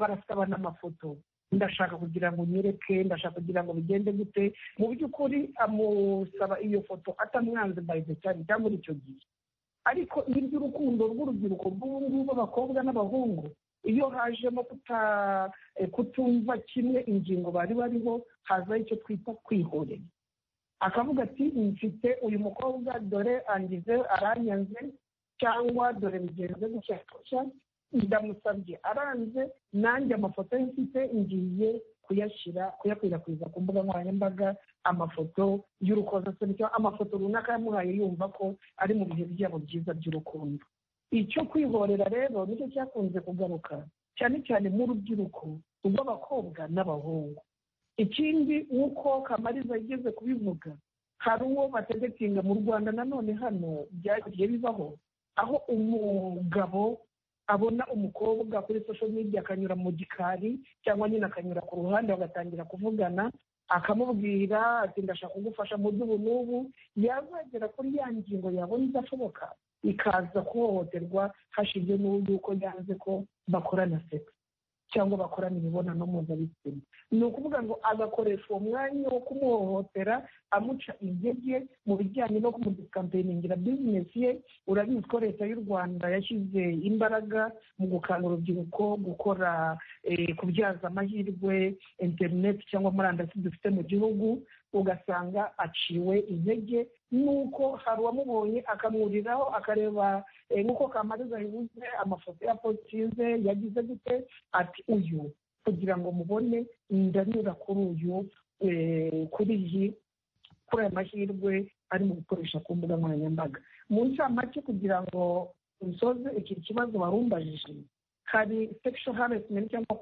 barasabana amafoto ndashaka kugira ngo nyereke ndashaka kugira ngo bigende gute mu by'ukuri amusaba iyo foto atamwanze mbayize cyane cyangwa icyo gihe ariko n'iby'urukundo rw'urubyiruko rw'ubu ngubu abakobwa n'abahungu iyo hajemo kutumva kimwe ingingo bari bariho hazaho icyo twita kwihorera akavuga ati mfite uyu mukobwa dore angize aranyanze cyangwa dore bigenze gutya gutya ndamusabye aranze nanjye amafoto ye mfite ngiye kuyashyira kuyakwirakwiza ku mbuga nkoranyambaga amafoto y'urukozasoni cyangwa amafoto runaka yamuhaye yumva ko ari mu bihe byabo byiza by'urukundo icyo kwihorera rero nicyo cyakunze kugaruka cyane cyane mu rubyiruko rw'abakobwa n'abahungu ikindi nk'uko kamariza yigeze kubivuga hari uwo bategetinga mu rwanda nanone hano byagiye bibaho aho umugabo abona umukobwa kuri social media akanyura mu gikari cyangwa nyine akanyura ku ruhande bagatangira kuvugana akamubwira ati ndashaka kugufasha mu by'ubu n'ubu yazagera kuri ya ngingo yabona idashoboka ikaza kuhohoterwa hashingiwe n'uko yanze ko bakorana sex cyangwa bakorana imibonano mpuzabitsina ni ukuvuga ngo agakoresha uwo mwanya wo kumuhohotera amuca intege mu bijyanye no kumudikampeiningira bizinesi ye urabizi ko leta y'u rwanda yashyize imbaraga mu gukangura urubyiruko gukora kubyaza amahirwe interineti cyangwa murandasi dufite mu gihugu ugasanga aciwe intege nuko hari uwamubonye akamwuriraho akareba nk'uko kamariza bivuze amafoto ya potize yagize gute ati uyu kugira ngo mubone ndanyura kuri uyu kuri iyi kuri aya mahirwe ari mu gukoresha ku mbuga nkoranyambaga mu ncamake kugira ngo nsoze iki kibazo warumbajije hari sexual harassment cyangwa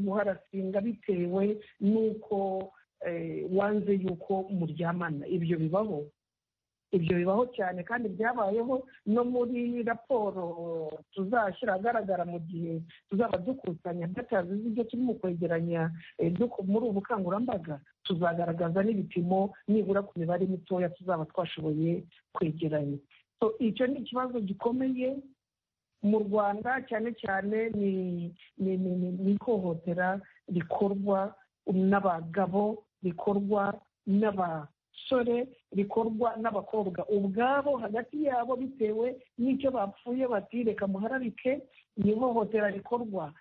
kuharasinga bitewe n'uko wanze yuko muryamana ibyo bibaho ibyo bibaho cyane kandi byabayeho no muri raporo tuzashyira ahagaragara mu gihe tuzaba dukusanya datazi z'ibyo turi mu kwegeranya muri ubu bukangurambaga tuzagaragaza n'ibipimo nibura ku mibare mitoya tuzaba twashoboye kwegeranya icyo ni ikibazo gikomeye mu rwanda cyane cyane ni ihohotera rikorwa n'abagabo rikorwa n'abasore rikorwa n'abakobwa ubwabo hagati yabo bitewe n'icyo bapfuye bati reka muhararike ni ihohotera rikorwa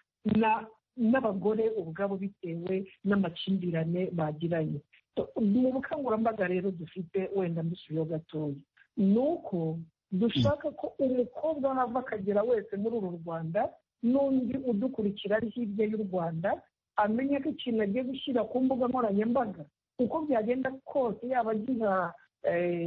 n'abagore ubwabo bitewe n'amakimbirane bagiranye mu bukangurambaga rero dufite wenda mbisubiyeho gatoya ni uko dushaka ko umukobwa hava akagera wese muri uru rwanda n'undi udukurikira ari hirya y'u rwanda amenya ko ikintu agiye gushyira ku mbuga nkoranyambaga uko byagenda kose yaba agiha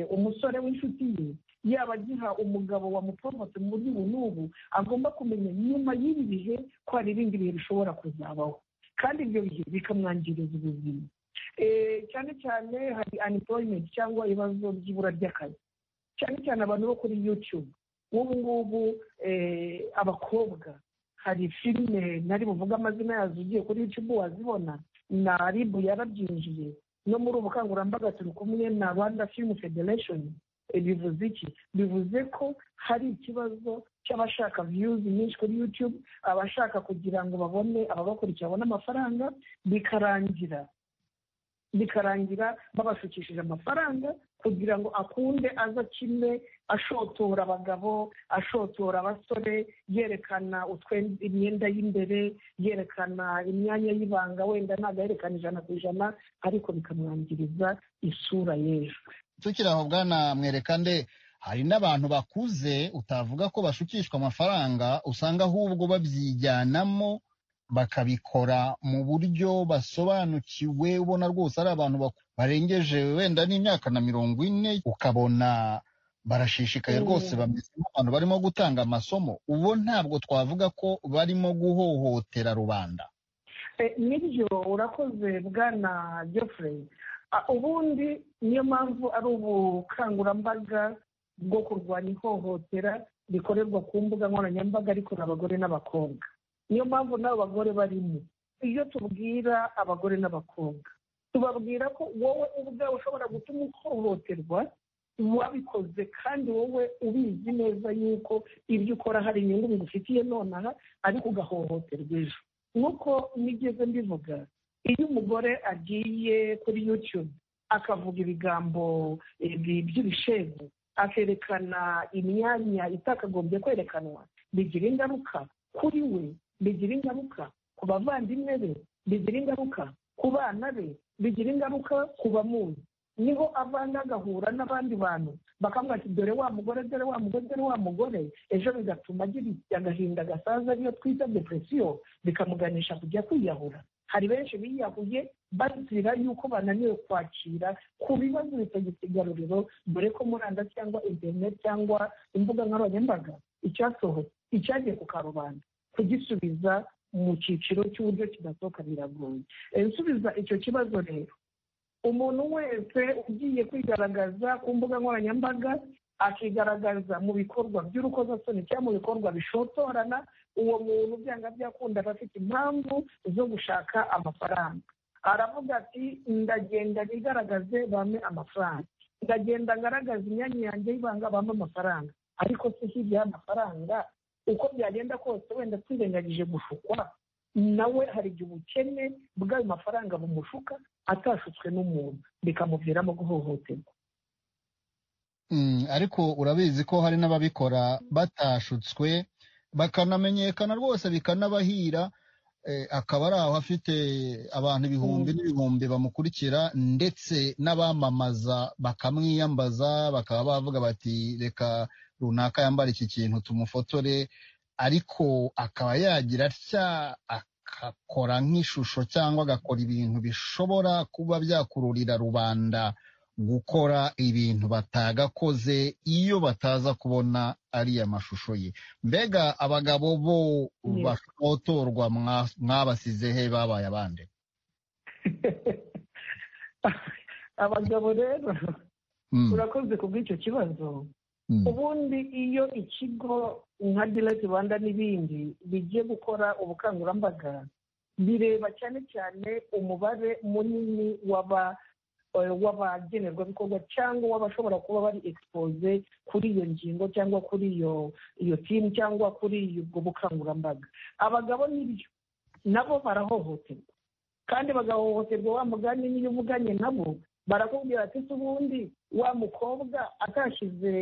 umusore w'inshuti ye yaba agiha umugabo wamuporomotse mu buryo ubu n'ubu agomba kumenya nyuma y'ibi bihe ko hari ibindi bihe bishobora kuzabaho kandi ibyo bihe bikamwangiriza ubuzima cyane cyane hari unemployment cyangwa ibibazo by'ibura ry'akazi cyane cyane abantu bo kuri yutube nk'ubu ngubu abakobwa hari filime nari buvuge amazina yazo ugiye kuri yutube wazibona na ribu yarabyinjiye no muri ubukangurambaga turi kumwe na rwanda film federation bivuze iki bivuze ko hari ikibazo cy'abashaka viyuzi nyinshi kuri yutube abashaka kugira ngo babone ababakurikira babone amafaranga bikarangira bikarangira babashukishije amafaranga kugira ngo akunde aza kimwe ashotora abagabo ashotora abasore yerekana imyenda y'imbere yerekana imyanya y'ibanga wenda ntabwo yerekana ijana ku ijana ariko bikamwangiriza isura y'ejo tukiri aho bwana mwereka nde hari n'abantu bakuze utavuga ko bashukishwa amafaranga usanga ahubwo babyijyanamo bakabikora mu buryo basobanukiwe ubona rwose ari abantu barengeje wenda n'imyaka na mirongo ine ukabona barashishikaye rwose bameze nk'abantu barimo gutanga amasomo ubu ntabwo twavuga ko barimo guhohotera rubanda nibyo urakoze bwana Geoffrey ubundi niyo mpamvu ari ubukangurambaga bwo kurwanya ihohotera rikorerwa ku mbuga nkoranyambaga rikorera abagore n'abakobwa niyo mpamvu n'abo bagore barimo iyo tubwira abagore n'abakobwa tubabwira ko wowe ubwawe ushobora gutuma uhohoterwa wabikoze kandi wowe ubizi neza yuko ibyo ukora hari inyungu bigufitiye nonaha ariko ugahohoterwa ejo nk'uko nigeze mbivuga iyo umugore agiye kuri yutube akavuga ibigambo by'ibishegu akerekana imyanya itakagombye kwerekanwa bigira ingaruka kuri we bigira ingaruka ku bavandimwe be bigira ingaruka ku bana be bigira ingaruka ku bamuzi niho avanga agahura n'abandi bantu bakamwati dore wa mugore dore wa mugore dore wa mugore ejo bigatuma agira agahinda gasaza ariyo twita depresiyo bikamuganisha kujya kwiyahura hari benshi biyahuye bazira yuko bananiwe kwakira ku bibazo bitagifite igaruriro dore ko murandasi cyangwa interineti cyangwa imbuga nkoranyambaga icyasohotse icyagiye ku karubanda kugisubiza mu cyiciro cy'uburyo kidasohoka biragoye Eh, gusubiza icyo kibazo rero umuntu wese ugiye kwigaragaza ku mbuga nkoranyambaga akigaragaza mu bikorwa by'urukozasoni cyangwa mu bikorwa bishotorana uwo muntu byanga byakunda aba afite impamvu zo gushaka amafaranga aravuga ati ndagenda nigaragaze bampe amafaranga ndagenda ngaragaza imyanya yanjye y'ibanga bampe amafaranga ariko se hirya y'amafaranga uko byagenda kose wenda twirengagije gushukwa nawe hari igihe ubukene bw'ayo mafaranga bumushuka atashutswe n'umuntu bikamuviramo guhohoterwa Mm, ariko urabizi ko hari n'ababikora batashutswe bakanamenyekana rwose bikanabahira eh, akaba ari aho afite abantu ibihumbi n'ibihumbi bamukurikira ndetse n'abamamaza bakamwiyambaza bakaba bavuga bati reka runaka yambara iki kintu tumufotore ariko akaba yagira atya agakora nk'ishusho cyangwa agakora ibintu bishobora kuba byakururira rubanda gukora ibintu batagakoze iyo bataza kubona ariya mashusho ye mbega abagabo bo Yego. bashotorwa mwa- mwabasize he babaye abande abagabo rero Mm, urakoze ku bw'icyo kibazo mm, ubundi iyo ikigo nka direct rwanda n'ibindi bigiye gukora ubukangurambaga bireba cyane cyane umubare munini w'aba eh, w'abagenerwabikorwa cyangwa w'abashobora kuba bari expose kuri iyo ngingo cyangwa kuri iyo iyo timu cyangwa kuri ubwo bukangurambaga abagabo nibyo nabo barahohoterwa kandi bagahohoterwa wa mugani n'iyo uvuganye nabo barakubwira ati se ubundi wa mukobwa atashyize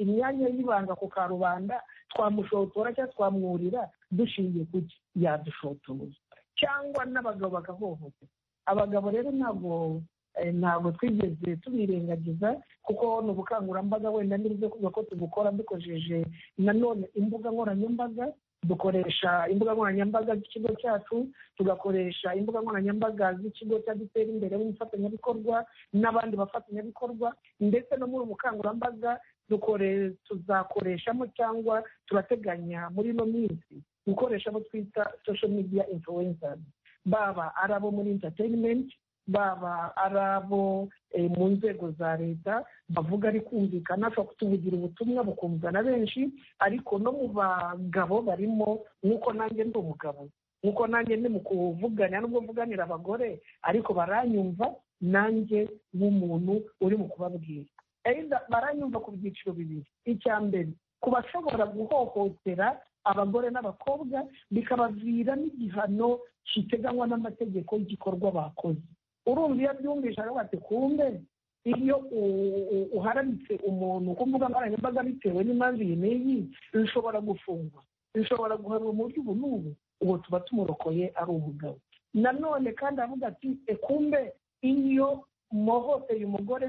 imyanya y'ibanga ku karubanda twamushotora cyangwa twamwurira dushingiye ku ki yadushotoye cyangwa n'abagabo bagahohotera abagabo rero ntabwo eh, ntabwo twigeze tubirengagiza kuko ni ubukangurambaga wenda nibyo kuvuga ko tubukora dukoresheje nanone imbuga nkoranyambaga dukoresha imbuga nkoranyambaga z'ikigo cyacu tugakoresha imbuga nkoranyambaga z'ikigo cya dutera imbere w'umufatanyabikorwa n'abandi bafatanyabikorwa ndetse no muri ubu bukangurambaga dukore- tuzakoreshamo cyangwa turateganya muri ino minsi gukoresha abo twita social media influencers baba ari abo muri entertainment baba ari abo eh, mu nzego za leta bavuga ari kumvikana ashobora kutuvugira ubutumwa bukumva na benshi ariko no mu bagabo barimo nk'uko nanjye ndi umugabo nk'uko nanjye ndi mu kuvugana nubwo mvuganira abagore ariko baranyumva nanjye nk'umuntu uri mu kubabwira enda baranyumva ku byiciro bibiri icya mbere ku bashobora guhohotera abagore n'abakobwa bikabaviramo igihano kiteganywa n'amategeko y'igikorwa bakoze urumva iyo abyumvise aravuga ati kumbe iyo u- u- uharamitse umuntu ku mbuga nkoranyambaga bitewe n'impamvu iyi n'iyi bishobora gufungwa bishobora guhanwa mu buryo ubu n'ubu ubu tuba tumurokoye ari umugabo nanone kandi avuga ati "E, kumbe iyo muhohoteye umugore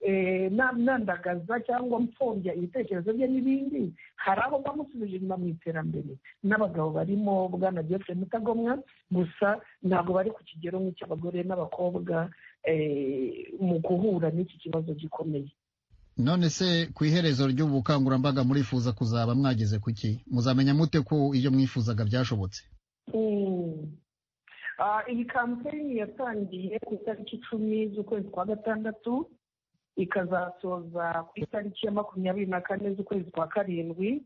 eh, na- nandagaza cyangwa mpfobya ibitekerezo bye n'ibindi hari aho bamusubije inyuma mu iterambere n'abagabo barimo bwana jeffrey mutagomwa gusa ntabwo bari ku kigero nk'icy'abagore n'abakobwa eh, mu guhura n'iki kibazo gikomeye none se ku iherezo ry'ubukangurambaga murifuza kuzaba mwageze ku ki muzamenya mute ko ibyo mwifuzaga byashobotse Mm. Ah, iyi kampeyini yatangiye ku itariki icumi z'ukwezi kwa gatandatu ikazasoza ku itariki ya makumyabiri na kane z'ukwezi kwa karindwi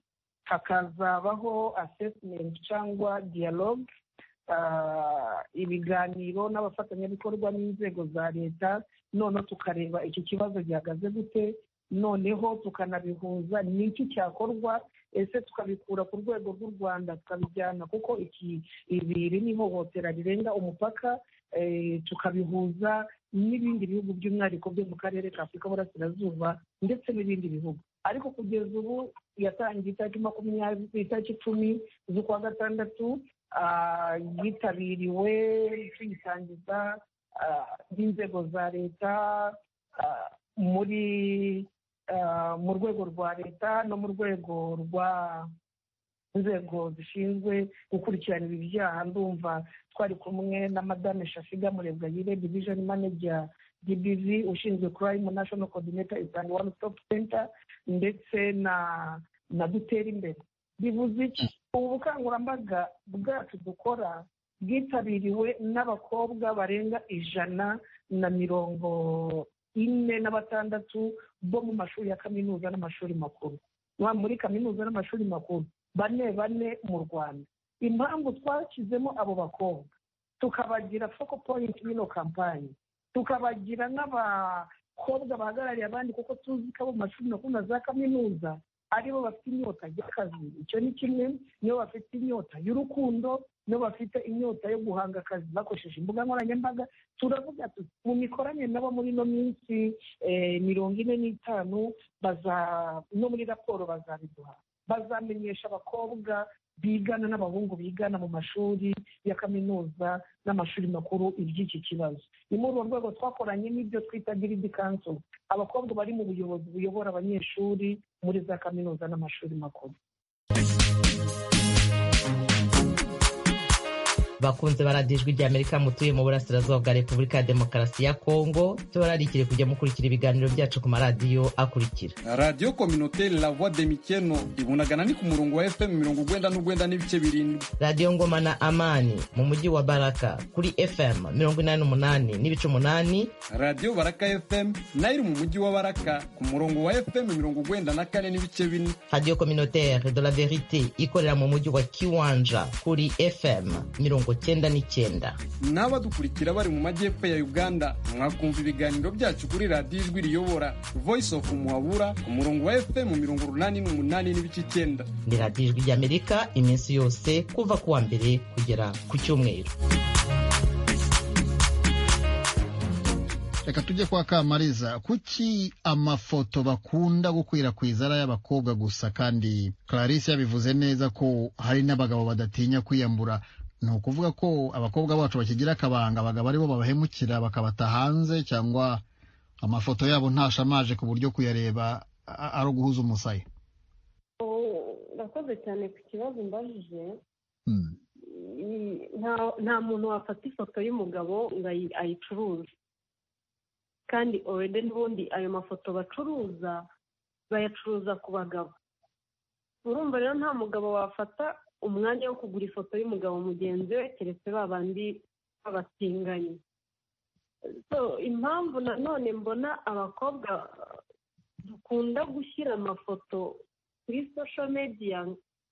hakazabaho assessment cyangwa dialogue ah, ibiganiro n'abafatanyabikorwa n'inzego za leta noneho tukareba iki kibazo gihagaze gute noneho tukanabihuza n'iki cyakorwa ese tukabikura ku rwego rw'u rwanda tukabijyana kuko iki ibi iri ni ihohotera rirenga umupaka eh, tukabihuza n'ibindi bihugu by'umwihariko byo mu karere ka afurika y'uburasirazuba ndetse n'ibindi bihugu ariko kugeza ubu yatangiye itariki makumyabiri ku itariki icumi z'ukwa gatandatu ah, yitabiriwe tuyitangiza ah, n'inzego za leta ah, muri ah, mu rwego rwa leta no mu rwego rwa inzego zishinzwe gukurikirana ibi byaha ndumva twari kumwe na madame shafiga murebwayire division manager dbv ushinzwe crime national coordinator isange one stop center ndetse na na dutera imbere bivuze iki ubu bukangurambaga bwacu dukora bwitabiriwe n'abakobwa barenga ijana na mirongo ine na batandatu bo mu mashuri ya kaminuza n'amashuri makuru muri kaminuza n'amashuri makuru bane bane mu rwanda impamvu twashyizemo abo bakobwa tukabagira foko poyinti y'ino kampani tukabagira n'abakobwa bahagarariye abandi kuko tuzi ko abo mu mashuri makuru na za kaminuza aribo bafite inyota y'akazi icyo ni kimwe nibo bafite inyota y'urukundo nibo bafite inyota yo guhanga akazi bakoresheje imbuga nkoranyambaga turavuga tuti mu mikoranire nabo muri ino minsi mirongo ine n'itanu no muri raporo bazabiduha bazamenyesha abakobwa bigana n'abahungu bigana mu mashuri ya kaminuza n'amashuri makuru iby'iki kibazo ni muri urwo rwego twakoranye n'ibyo twita giridi kanso abakobwa bari mu buyobozi buyobora abanyeshuri muri za kaminuza n'amashuri makuru bakunze baradijwe rya amerika mutuye mu burasirazuba bwa repubulika ya demokarasi ya kongo tubararikire kujya mukurikira ibiganiro byacu ku maradiyo akurikira radiyo kominoteri la voix de mikeno ibunagana ni ku murongo wa fm mirongo ugwenda n'ugwenda n'ibice birindwi radiyo ngoma na amani mu mujyi wa baraka kuri fm mirongo inani n'umunani n'ibice umunani radiyo baraka fm nayo iri mu mujyi wa baraka ku murongo wa fm mirongo ugwenda na kane n'ibice bine radiyo kominoteri de la verite ikorera mu mujyi wa kiwanja kuri fm mirongo cyenda n'icyenda n'abadukurikira bari mu majyepfo ya uganda mwakumva ibiganiro byacu kuri radiyo ijwi riyobora voice of muhabura ku murongo wa fm mirongo urunani n'umunani n'ibice icyenda ni radiyo ijwi ry'amerika iminsi yose kuva ku wa mbere kugera ku cyumweru reka tujye kwa kamariza kuki amafoto bakunda gukwirakwiza ari ay'abakobwa gusa kandi clarisse yabivuze neza ko hari n'abagabo badatinya kwiyambura ni ukuvuga ko abakobwa bacu bakigira akabanga abagabo aribo babahemukira bakabata hanze cyangwa amafoto yabo ntashamaje ku buryo kuyareba ari uguhuza umusaya urakoze cyane ku kibazo mbajije nta muntu wafata ifoto y'umugabo ngo ayicuruze kandi orede n'ubundi ayo mafoto bacuruza bayacuruza ku bagabo urumva rero nta mugabo wafata umwanya wo kugura ifoto y'umugabo mugenzi we keretse ba bandi babatinganye impamvu nanone mbona abakobwa dukunda gushyira amafoto kuri sosho mediya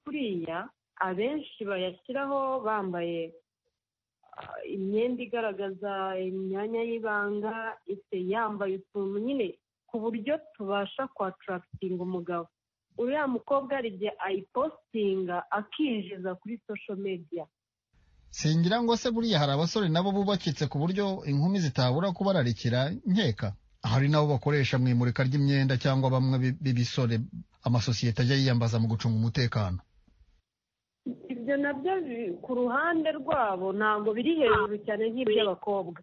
kuriya abenshi bayashyiraho bambaye imyenda igaragaza imyanya y'ibanga yambaye utuntu nyine ku buryo tubasha kwatarakitinga umugabo uriya mukobwa hari igihe ayipositinga akinjiza kuri sosho mediya singira ngo se buriya hari abasore nabo bubakitse ku buryo inkumi zitabura kubararikira nkeka hari nabo bakoresha mu imurika ry'imyenda cyangwa bamwe b'ibisore amasosiyete ajya yiyambaza mu gucunga umutekano ibyo nabyo ku ruhande rwabo ntabwo biri hejuru cyane nk'iby'abakobwa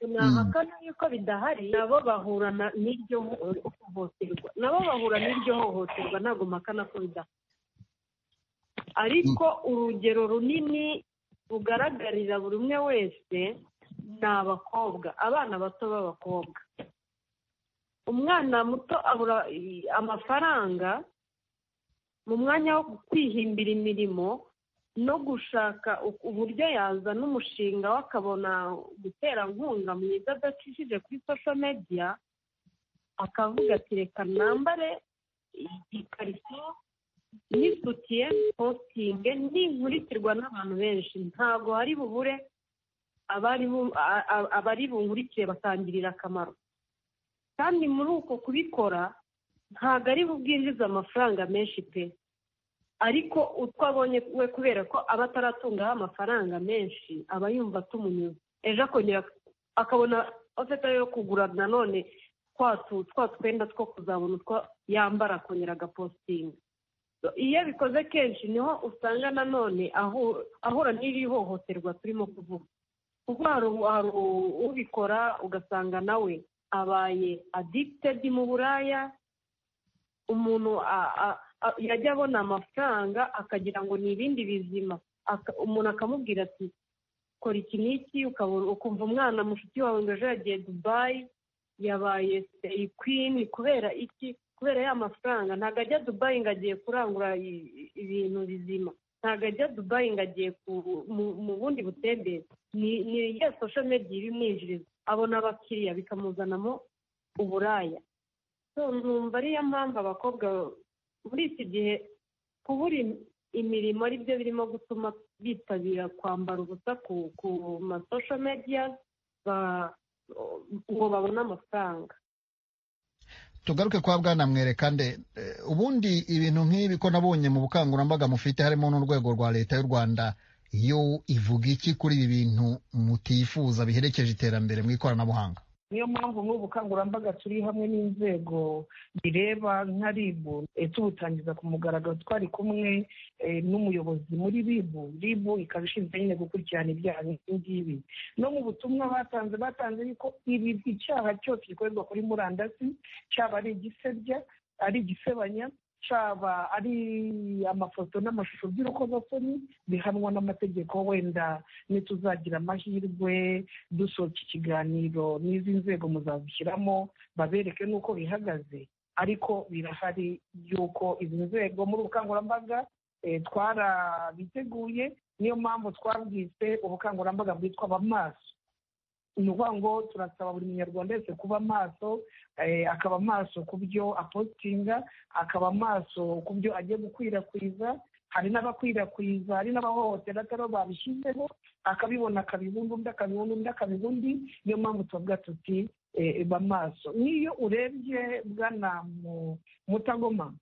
ntahakana yuko bidahari nabo bahura n'iryo hohoterwa nabo bahura n'iryo hohoterwa ntabwo mpakana ko bidahari ariko urugero runini rugaragarira buri umwe wese ni abakobwa abana bato b'abakobwa umwana muto abura amafaranga mu mwanya wo kwihimbira imirimo no gushaka uburyo yazana umushinga we akabona guterankunga mwiza adacishije kuri sosho mediya akavuga ati reka nambare ikariso n'isutiye positinge n'inkurikirwa n'abantu benshi ntabwo hari bubure abari bunkurikire bakangirira akamaro kandi muri uko kubikora ntabwo ari bubwinjiza amafaranga menshi pe ariko utwo abonye we kubera ko aba ataratungaho amafaranga menshi aba yumva atumunyuze ejo akongera akabona afite yo kugura nanone twa twenda two kuzabona utwo yambara akongera agapositinga iyo abikoze kenshi niho usanga nanone ahura n'iri hohoterwa turimo kuvuga kuko hari ubikora ugasanga nawe abaye adikitedi mu buraya umuntu yajya abona amafaranga akagira ngo ni ibindi bizima umuntu akamubwira ati kora iki n'iki ukumva umwana mushiki wawe ngo ejo yagiye dubayi yabaye seyi kwini kubera iki kubera ya mafaranga ntabwo ajya dubayi ngo agiye kurangura ibintu bizima ntabwo ajya dubayi ngo agiye mu bundi butembere ni iya sosho mediya ibimwinjiriza abona abakiriya bikamuzanamo uburaya numva ariyo mpamvu abakobwa muri iki gihe kubura imirimo ari byo birimo gutuma bitabira kwambara ubusa ku masosho mediya ngo babone amafaranga tugaruke kwa bwana mwerekande ubundi ibintu nk'ibi ko nabonye mu bukangurambaga mufite harimo n'urwego rwa leta y'u rwanda yo ivuga iki kuri ibi bintu mutifuza biherekeje iterambere mu ikoranabuhanga niyo mpamvu nk'ubu bukangurambaga turi hamwe n'inzego bireba nka ribu tubutangiza ku mugaragaro twari kumwe n'umuyobozi muri ribu ribu ikaba ishinzwe nyine gukurikirana ibyaha nk'ibi ngibi no mu butumwa batanze batanze yuko ibi icyaha cyose gikorerwa kuri murandasi cyaba ari igisebya ari igisebanya cyaba ari amafoto n'amashusho by'urukozasoni bihanwa n'amategeko wenda ntituzagira amahirwe dusohoka ikiganiro n'izi nzego muzazishyiramo babereke n'uko bihagaze ariko birahari y'uko izi nzego muri ubukangurambaga twarabiteguye niyo mpamvu twabwise ubukangurambaga bwitwa abamaso ni ukuvuga ngo turasaba buri munyarwanda wese kuba maso akaba maso ku byo apositinga akaba maso ku byo agiye gukwirakwiza hari n'abakwirakwiza hari n'abahohotera atari babishyizeho akabibona akabibunda undi akabibunda undi akabibunda undi niyo mpamvu tuvuga tuti maso n'iyo urebye bwana mutagoma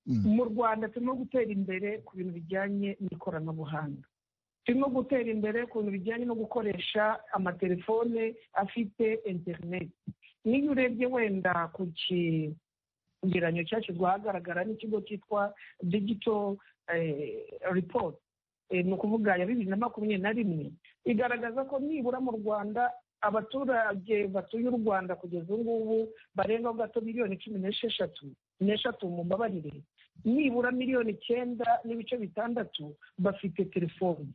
mu rwanda turimo gutera imbere ku bintu bijyanye n'ikoranabuhanga turimo gutera imbere ku bintu bijyanye no gukoresha amatelefone afite interineti niyo urebye wenda ku kigeranyo cyashyizwe ahagaragara n'ikigo cyitwa digito ripoti ni ukuvuga ya bibiri na makumyabiri na rimwe igaragaza ko nibura mu rwanda abaturage batuye u rwanda kugeza ubu ngubu barengaho gato miliyoni cumi n'esheshatu n'eshatu mu mbabarire nibura miliyoni icyenda n'ibice bitandatu bafite telefoni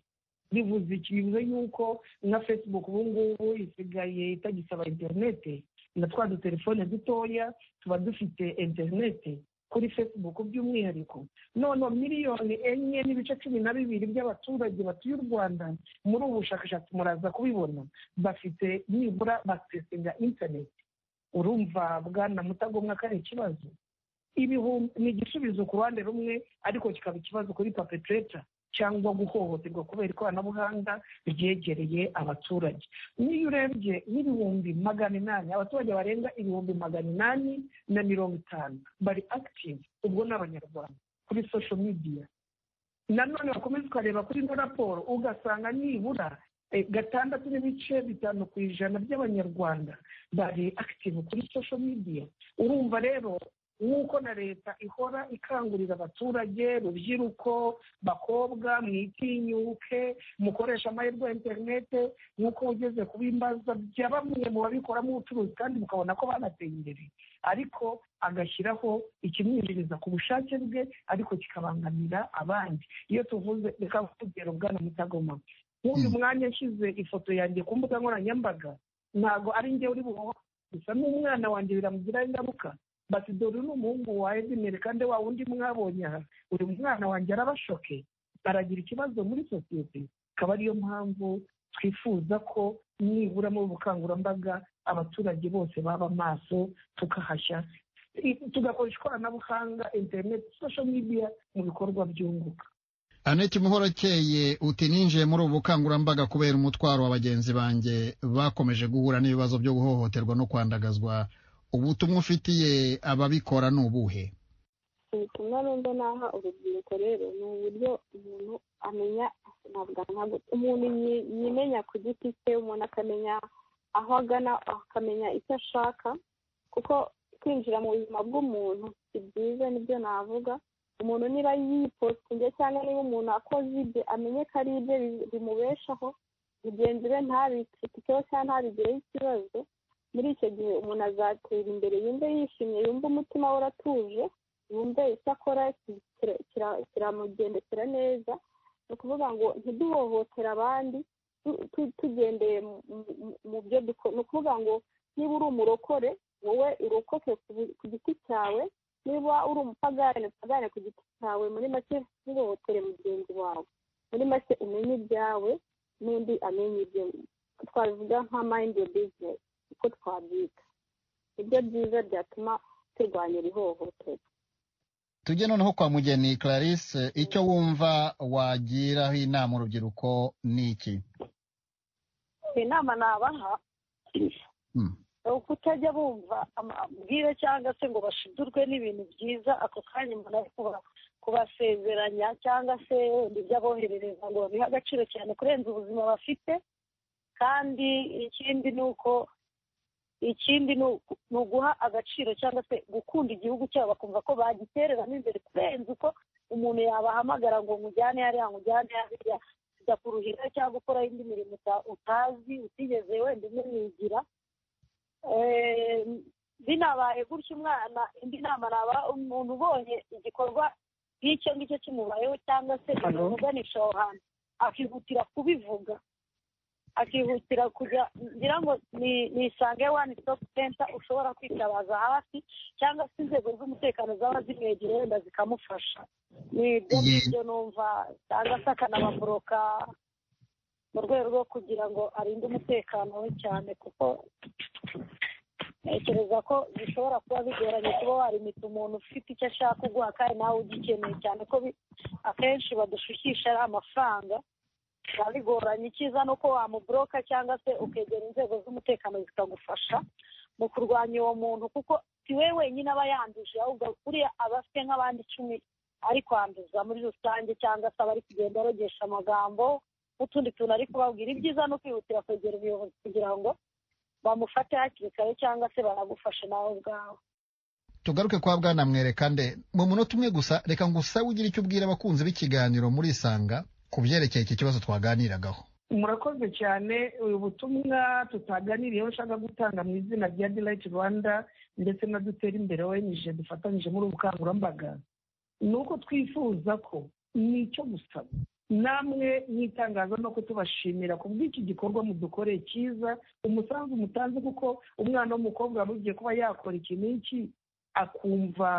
bivuze iki bivuze yuko na facebook ubu ngubu isigaye itagisaba interinete na twa dutelefone dutoya tuba dufite interinete kuri facebook by'umwihariko none miliyoni enye n'ibice cumi na bibiri by'abaturage batuye u rwanda muri ubu bushakashatsi muraza kubibona bafite nibura basesinga interineti urumva bwana mutagomwa ko ari ikibazo ibihumbi ni igisubizo ku ruhande rumwe ariko kikaba ikibazo kuri papetereta cyangwa guhohoterwa kubera ikoranabuhanga ryegereye abaturage niyo urebye n'ibihumbi magana inani abaturage barenga ibihumbi magana inani na mirongo itanu bari akitivu ubwo ni abanyarwanda kuri sosho midiya nanone wakomeza ukareba kuri ino raporo ugasanga nibura gatandatu n'ibice bitanu ku ijana by'abanyarwanda bari akitivu kuri sosho midiya urumva rero nk'uko na leta ihora ikangurira abaturage rubyiruko bakobwa mwitinyuke mukoresha amahirwe ya interinete nk'uko ugeze ku bimbaza bya bamwe mu babikoramo ubucuruzi kandi mukabona ko banateye imbere ariko agashyiraho ikimwinjiriza ku bushake bwe ariko kikabangamira abandi iyo tuvuze reka urugero bwana mutagoma nk'uyu mwanya nshyize ifoto yanjye ku mbuga nkoranyambaga ntabwo ari njye uri buhoho gusa n'umwana wanjye biramugiraho ingaruka bati dore ni umuhungu wa edimere kandi wa wundi mwabonye aha buri mwana wanjye arabashoke aragira ikibazo muri sosiyete akaba ariyo mpamvu twifuza ko nibura mu bukangurambaga abaturage bose baba maso tukahashya tugakoresha ikoranabuhanga interineti sosho midiya mu bikorwa byunguka aneti muhorakeye uti ninjiye muri ubu bukangurambaga kubera umutwaro wa bagenzi banjye bakomeje guhura n'ibibazo byo guhohoterwa no kwandagazwa ubutumwa ufitiye ababikora ni ubuhe ubutumwa rero naha urubyiruko rero ni uburyo umuntu amenya ntabwo umuntu yimenya ku giti cye umuntu akamenya aho agana akamenya icyo ashaka kuko kwinjira mu buzima bw'umuntu si byiza nibyo navuga umuntu niba yipositinze cyangwa niba umuntu akoze ibye amenye ko ari ibye bimubeshaho mugenzi we ntabikitikeho cyangwa ntabigireho ikibazo muri icyo gihe umuntu azatera imbere yumve yishimye yumve umutima we uratuje yumve icyo akora kiramugendekera neza ni ukuvuga ngo ntiduhohotere abandi tugendeye mu byo dukora ni ukuvuga ngo niba uri umurokore wowe urokoke ku giti cyawe niba uri umupagane pagane ku giti cyawe muri make ntuhohotere mugenzi wawe muri make umenye ibyawe n'undi amenye ibyo twabivuga nka mayindi bizinesi uko twabyita nibyo byiza byatuma turwanya iri hohoterwa tujye noneho kwa mugeni clarisse icyo wumva wagiraho inama urubyiruko ni iki inama nabaha kutajya bumva amabwire cyangwa se ngo bashidurwe n'ibintu byiza ako kanya umuntu ari kubasezeranya cyangwa se wenda ibyo aboherereza ngo babihe agaciro cyane kurenza ubuzima bafite kandi ikindi ni uko ikindi ni uguha agaciro cyangwa se gukunda igihugu cyabo bakumva ko bagitereramo imbere kurenza uko umuntu yabahamagara ngo mujyane hariya mujyane hariya kujya kuruhira cyangwa gukora indi mirimo utazi utigeze wenda umwigira binabaye gutya umwana indi nama naba umuntu ubonye igikorwa nk'icyo ngicyo kimubayeho cyangwa se kimuganisha aho hantu akihutira kubivuga akihutira kujya ngira ngo ni isange wani sitopu senta ushobora kwitabaza hafi cyangwa se inzego z'umutekano zaba zimwegereye wenda zikamufasha ni ibyo ngibyo numva cyangwa se akanababoroka mu rwego rwo kugira ngo arinde umutekano we cyane kuko ntekereza ko bishobora kuba bigoranye kuba warimita umuntu ufite icyo ashaka uguha kandi nawe ugikeneye cyane ko akenshi badushukisha ari amafaranga biba bigoranye icyiza ni uko wamuburoka cyangwa se ukegera inzego z'umutekano zikagufasha mu kurwanya uwo muntu kuko si we wenyine aba yanduje ahubwo kuriya aba afite nk'abandi icumi ari kwanduza muri rusange cyangwa se aba ari kugenda arogesha amagambo n'utundi tuntu ari kubabwira ibyiza ni ukwihutira kwegera ubuyobozi kugira ngo bamufate hakiri kare cyangwa se banagufashe nawe ubwawe tugaruke kwa bwana mwerekande mu munota umwe gusa reka ngo usabe ugire icyo ubwira abakunzi b'ikiganiro muri isanga ku byerekeye iki kibazo twaganiragaho murakoze cyane ubu butumwa tutaganiriyeho ushaka gutanga mu izina rya dirayiti rwanda ndetse na dutera imbere wenije dufatanyije muri ubu bukangurambaga ni uko twifuza ko ni icyo gusaba namwe mwitangaza no kutubashimira ku bw'iki gikorwa mudukoreye cyiza umusanzu mutanze kuko umwana w'umukobwa wabugiye kuba yakora iki n'iki akumva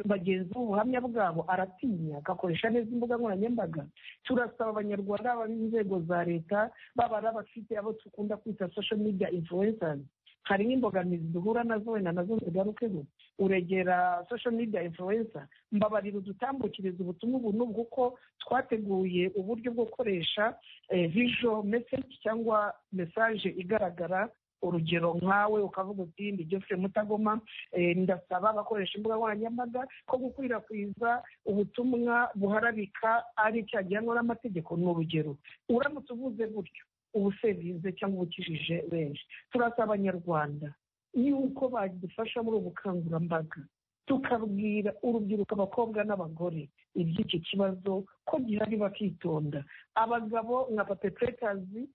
bagenzi b'ubuhamya bwabo aratinya agakoresha neza imbuga nkoranyambaga turasaba abanyarwanda baba inzego za leta baba ari abafite abo dukunda kwita social media influencers hari n'imbogamizi duhura nazo wenda nazo zigarukeho uregera social media influencer mbabarira udutambukiriza ubutumwa ubu n'ubu kuko twateguye uburyo bwo gukoresha visual message cyangwa message igaragara urugero nkawe ukavuga uti ndi jofre mutagoma ndasaba abakoresha imbuga nkoranyambaga ko gukwirakwiza ubutumwa buharabika ari cyagihanwa n'amategeko ni urugero uramutse uvuze gutyo uba usevinze cyangwa ubukijije benshi turasaba abanyarwanda yuko badufasha muri ubu bukangurambaga tukabwira urubyiruko abakobwa n'abagore iby'iki kibazo ko gihari bakitonda abagabo nka papepetazi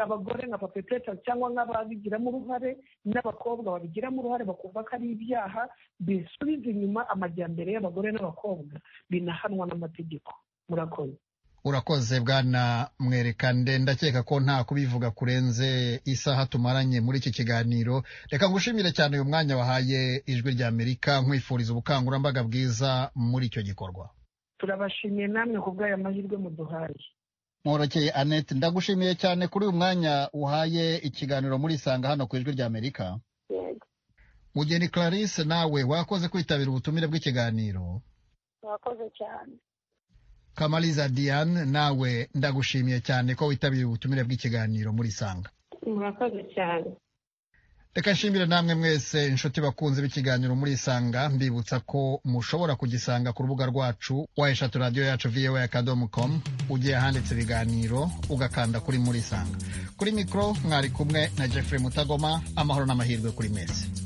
abagore nka papepeta cyangwa nk'ababigiramo uruhare n'abakobwa babigiramo uruhare bakumva ko ari ibyaha bisubiza inyuma amajyambere y'abagore n'abakobwa binahanwa n'amategeko murakoze urakoze bwana mwerekande ndakeka ko nta kubivuga kurenze isaha tumaranye muri iki kiganiro reka ngushimire cyane uyu mwanya wahaye ijwi rya amerika nkwifuriza ubukangurambaga bwiza muri icyo gikorwa turabashimiye namwe ku bw'aya mahirwe muduhaye mworokeye annette ndagushimiye cyane kuri uyu mwanya uhaye ikiganiro muri isanga hano ku ijwi rya amerika mugeni clarisse nawe wakoze kwitabira ubutumire bw'ikiganiro murakoze cyane kamariza diane nawe ndagushimiye cyane ko witabiriye ubutumire bw'ikiganiro muri isanga murakoze cyane reka nshimire namwe mwese inshuti bakunze b'ikiganiro muri isanga mbibutsa ko mushobora kugisanga ku rubuga rwacu wa eshatu radiyo yacu voa akadomo komu ugiye ahanditse ibiganiro ugakanda kuri muri isanga kuri mikoro mwari kumwe na jeffrey mutagoma amahoro n'amahirwe kuri mwese